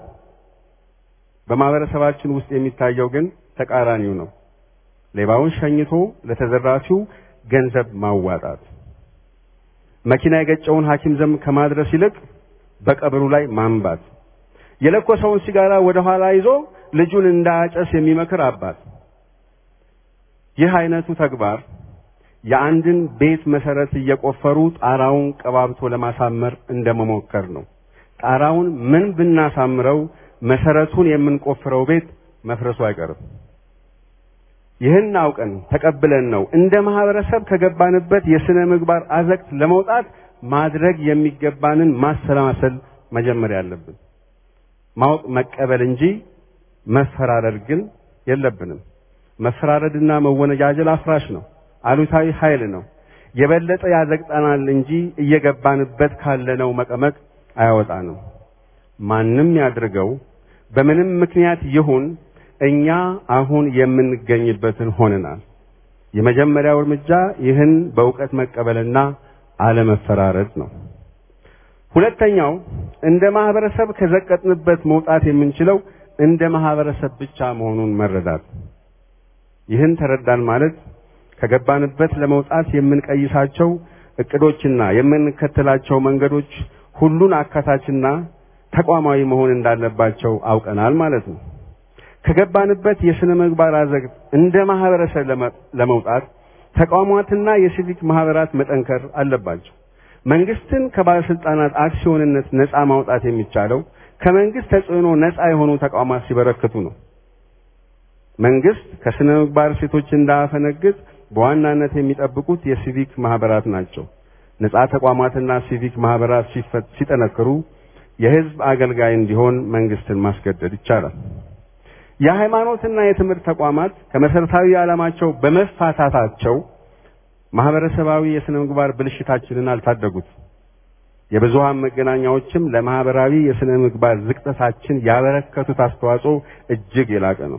በማህበረሰባችን ውስጥ የሚታየው ግን ተቃራኒው ነው። ሌባውን ሸኝቶ ለተዘራፊው ገንዘብ ማዋጣት፣ መኪና የገጨውን ሐኪም ዘንድ ከማድረስ ይልቅ በቀብሩ ላይ ማንባት፣ የለኮሰውን ሲጋራ ወደ ኋላ ይዞ ልጁን እንዳያጨስ የሚመክር አባት። ይህ አይነቱ ተግባር የአንድን ቤት መሰረት እየቆፈሩ ጣራውን ቀባብቶ ለማሳመር እንደመሞከር ነው። ጣራውን ምን ብናሳምረው መሰረቱን የምንቆፍረው ቤት መፍረሱ አይቀርም። ይህን አውቀን ተቀብለን ነው እንደ ማህበረሰብ ከገባንበት የስነ ምግባር አዘቅት ለመውጣት ማድረግ የሚገባንን ማሰላሰል መጀመር ያለብን። ማወቅ መቀበል እንጂ መፈራረድ ግን የለብንም። መፈራረድና መወነጃጀል አፍራሽ ነው። አሉታዊ ኃይል ነው። የበለጠ ያዘግጠናል እንጂ እየገባንበት ካለነው መቀመቅ አያወጣንም። ማንም ያድርገው በምንም ምክንያት ይሁን እኛ አሁን የምንገኝበትን ሆነናል። የመጀመሪያው እርምጃ ይህን በእውቀት መቀበልና አለመፈራረድ ነው። ሁለተኛው እንደ ማህበረሰብ ከዘቀጥንበት መውጣት የምንችለው እንደ ማህበረሰብ ብቻ መሆኑን መረዳት። ይህን ተረዳን ማለት ከገባንበት ለመውጣት የምንቀይሳቸው እቅዶችና የምንከተላቸው መንገዶች ሁሉን አካታችና ተቋማዊ መሆን እንዳለባቸው አውቀናል ማለት ነው። ከገባንበት የስነ ምግባር አዘቅት እንደ ማህበረሰብ ለመውጣት ተቋማትና የሲቪክ ማህበራት መጠንከር አለባቸው። መንግስትን ከባለስልጣናት አክሲዮንነት ነፃ ማውጣት የሚቻለው ከመንግስት ተጽዕኖ ነፃ የሆኑ ተቋማት ሲበረክቱ ነው። መንግስት ከስነ ምግባር ሴቶች እንዳያፈነግጥ በዋናነት የሚጠብቁት የሲቪክ ማህበራት ናቸው። ነፃ ተቋማትና ሲቪክ ማህበራት ሲጠነክሩ የህዝብ አገልጋይ እንዲሆን መንግስትን ማስገደድ ይቻላል። የሃይማኖትና የትምህርት ተቋማት ከመሰረታዊ ዓላማቸው በመፋታታቸው ማህበረሰባዊ የስነ ምግባር ብልሽታችንን አልታደጉት። የብዙሃን መገናኛዎችም ለማህበራዊ የስነ ምግባር ዝቅጠታችን ያበረከቱት አስተዋጽኦ እጅግ የላቀ ነው።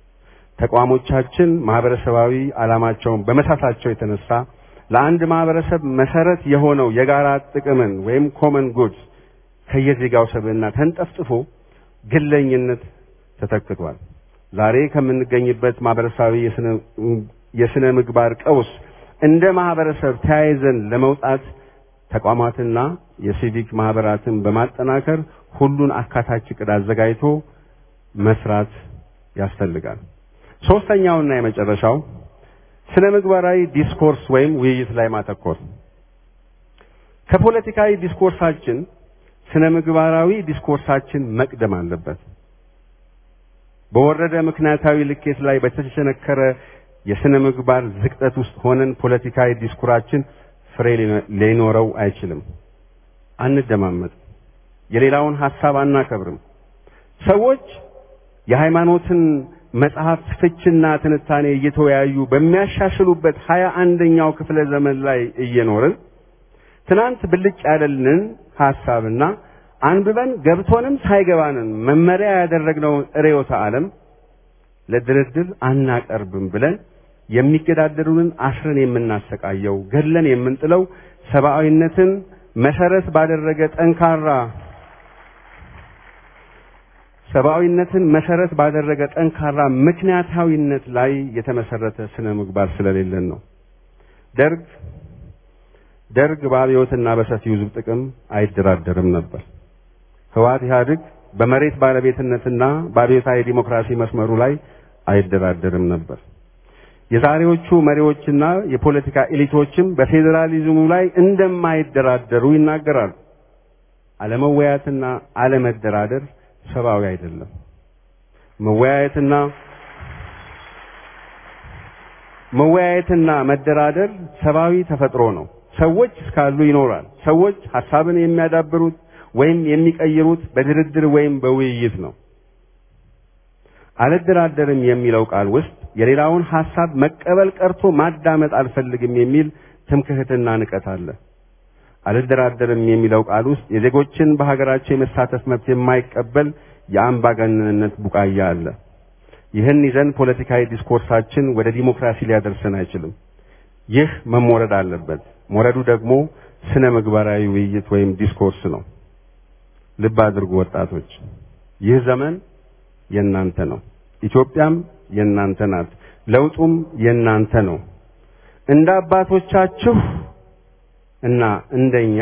ተቋሞቻችን ማህበረሰባዊ ዓላማቸውን በመሳታቸው የተነሳ ለአንድ ማህበረሰብ መሰረት የሆነው የጋራ ጥቅምን ወይም ኮመን ጉድስ ከየዜጋው ሰብዕና ተንጠፍጥፎ ግለኝነት ተተክቷል። ዛሬ ከምንገኝበት ማህበረሰባዊ የስነ ምግባር ቀውስ እንደ ማህበረሰብ ተያይዘን ለመውጣት ተቋማትና የሲቪክ ማህበራትን በማጠናከር ሁሉን አካታች ዕቅድ አዘጋጅቶ መስራት ያስፈልጋል። ሶስተኛውና የመጨረሻው ስነ ምግባራዊ ዲስኮርስ ወይም ውይይት ላይ ማተኮር። ከፖለቲካዊ ዲስኮርሳችን ስነ ምግባራዊ ዲስኮርሳችን መቅደም አለበት። በወረደ ምክንያታዊ ልኬት ላይ በተሸነከረ የስነ ምግባር ዝቅጠት ውስጥ ሆነን ፖለቲካዊ ዲስኩራችን ፍሬ ሊኖረው አይችልም። አንደማመጥ፣ የሌላውን ሐሳብ አናከብርም። ሰዎች የሃይማኖትን መጽሐፍት ፍችና ትንታኔ እየተወያዩ በሚያሻሽሉበት ሀያ አንደኛው ክፍለ ዘመን ላይ እየኖርን ትናንት ብልጭ ያለልን ሐሳብና አንብበን ገብቶንም ሳይገባንን መመሪያ ያደረግነው ርዕዮተ ዓለም ለድርድር አናቀርብም ብለን የሚገዳደሩንን አስረን የምናሰቃየው ገድለን የምንጥለው ሰብአዊነትን መሰረት ባደረገ ጠንካራ ሰብአዊነትን መሰረት ባደረገ ጠንካራ ምክንያታዊነት ላይ የተመሰረተ ስነ ምግባር ስለሌለን ነው። ደርግ ደርግ በአብዮትና በሰፊው ሕዝብ ጥቅም አይደራደርም ነበር። ህወሓት ኢህአዴግ በመሬት ባለቤትነትና በአብዮታዊ ዲሞክራሲ መስመሩ ላይ አይደራደርም ነበር። የዛሬዎቹ መሪዎችና የፖለቲካ ኤሊቶችም በፌዴራሊዝሙ ላይ እንደማይደራደሩ ይናገራሉ። አለመወያየትና አለመደራደር ሰብአዊ አይደለም። መወያየትና መወያየትና መደራደር ሰብአዊ ተፈጥሮ ነው። ሰዎች እስካሉ ይኖራል። ሰዎች ሐሳብን የሚያዳብሩት ወይም የሚቀይሩት በድርድር ወይም በውይይት ነው። አልደራደርም የሚለው ቃል ውስጥ የሌላውን ሐሳብ መቀበል ቀርቶ ማዳመጥ አልፈልግም የሚል ትምክህትና ንቀት አለ። አልደራደርም የሚለው ቃል ውስጥ የዜጎችን በሀገራቸው የመሳተፍ መብት የማይቀበል የአምባገነንነት ቡቃያ አለ። ይህን ይዘን ፖለቲካዊ ዲስኮርሳችን ወደ ዲሞክራሲ ሊያደርሰን አይችልም። ይህ መሞረድ አለበት። ሞረዱ ደግሞ ስነ ምግባራዊ ውይይት ወይም ዲስኮርስ ነው። ልብ አድርጉ ወጣቶች፣ ይህ ዘመን የእናንተ ነው። ኢትዮጵያም የእናንተ ናት። ለውጡም የእናንተ ነው። እንደ አባቶቻችሁ እና እንደኛ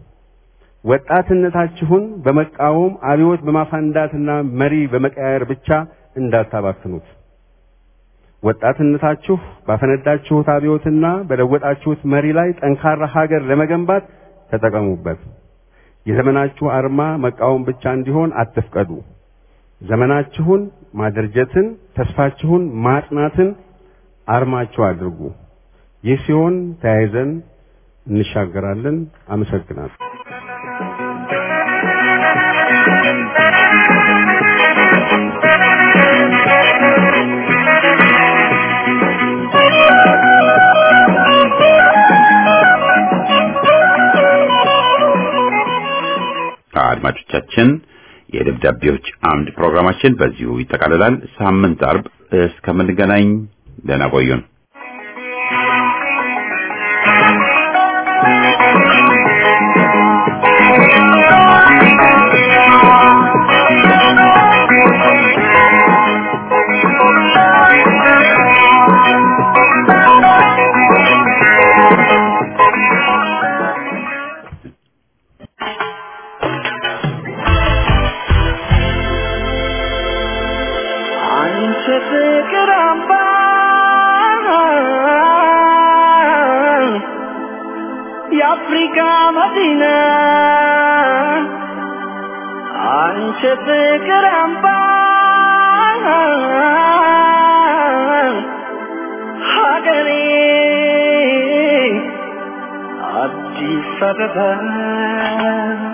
ወጣትነታችሁን በመቃወም አብዮት በማፋንዳትና መሪ በመቀያየር ብቻ እንዳታባክኑት። ወጣትነታችሁ ባፈነዳችሁት አብዮትና በለወጣችሁት መሪ ላይ ጠንካራ ሀገር ለመገንባት ተጠቀሙበት። የዘመናችሁ አርማ መቃወም ብቻ እንዲሆን አትፍቀዱ። ዘመናችሁን ማደርጀትን፣ ተስፋችሁን ማጽናትን አርማችሁ አድርጉ። ይህ ሲሆን ተያይዘን እንሻገራለን። አመሰግናለሁ። አድማጮቻችን የደብዳቤዎች አምድ ፕሮግራማችን በዚሁ ይጠቃልላል። ሳምንት አርብ እስከምንገናኝ ደህና ቆዩን። አንቺ ፍቅር አምባ የአፍሪካ መዲና አንቺ ፍቅር አምባ ሀገሬ አዲስ አበባ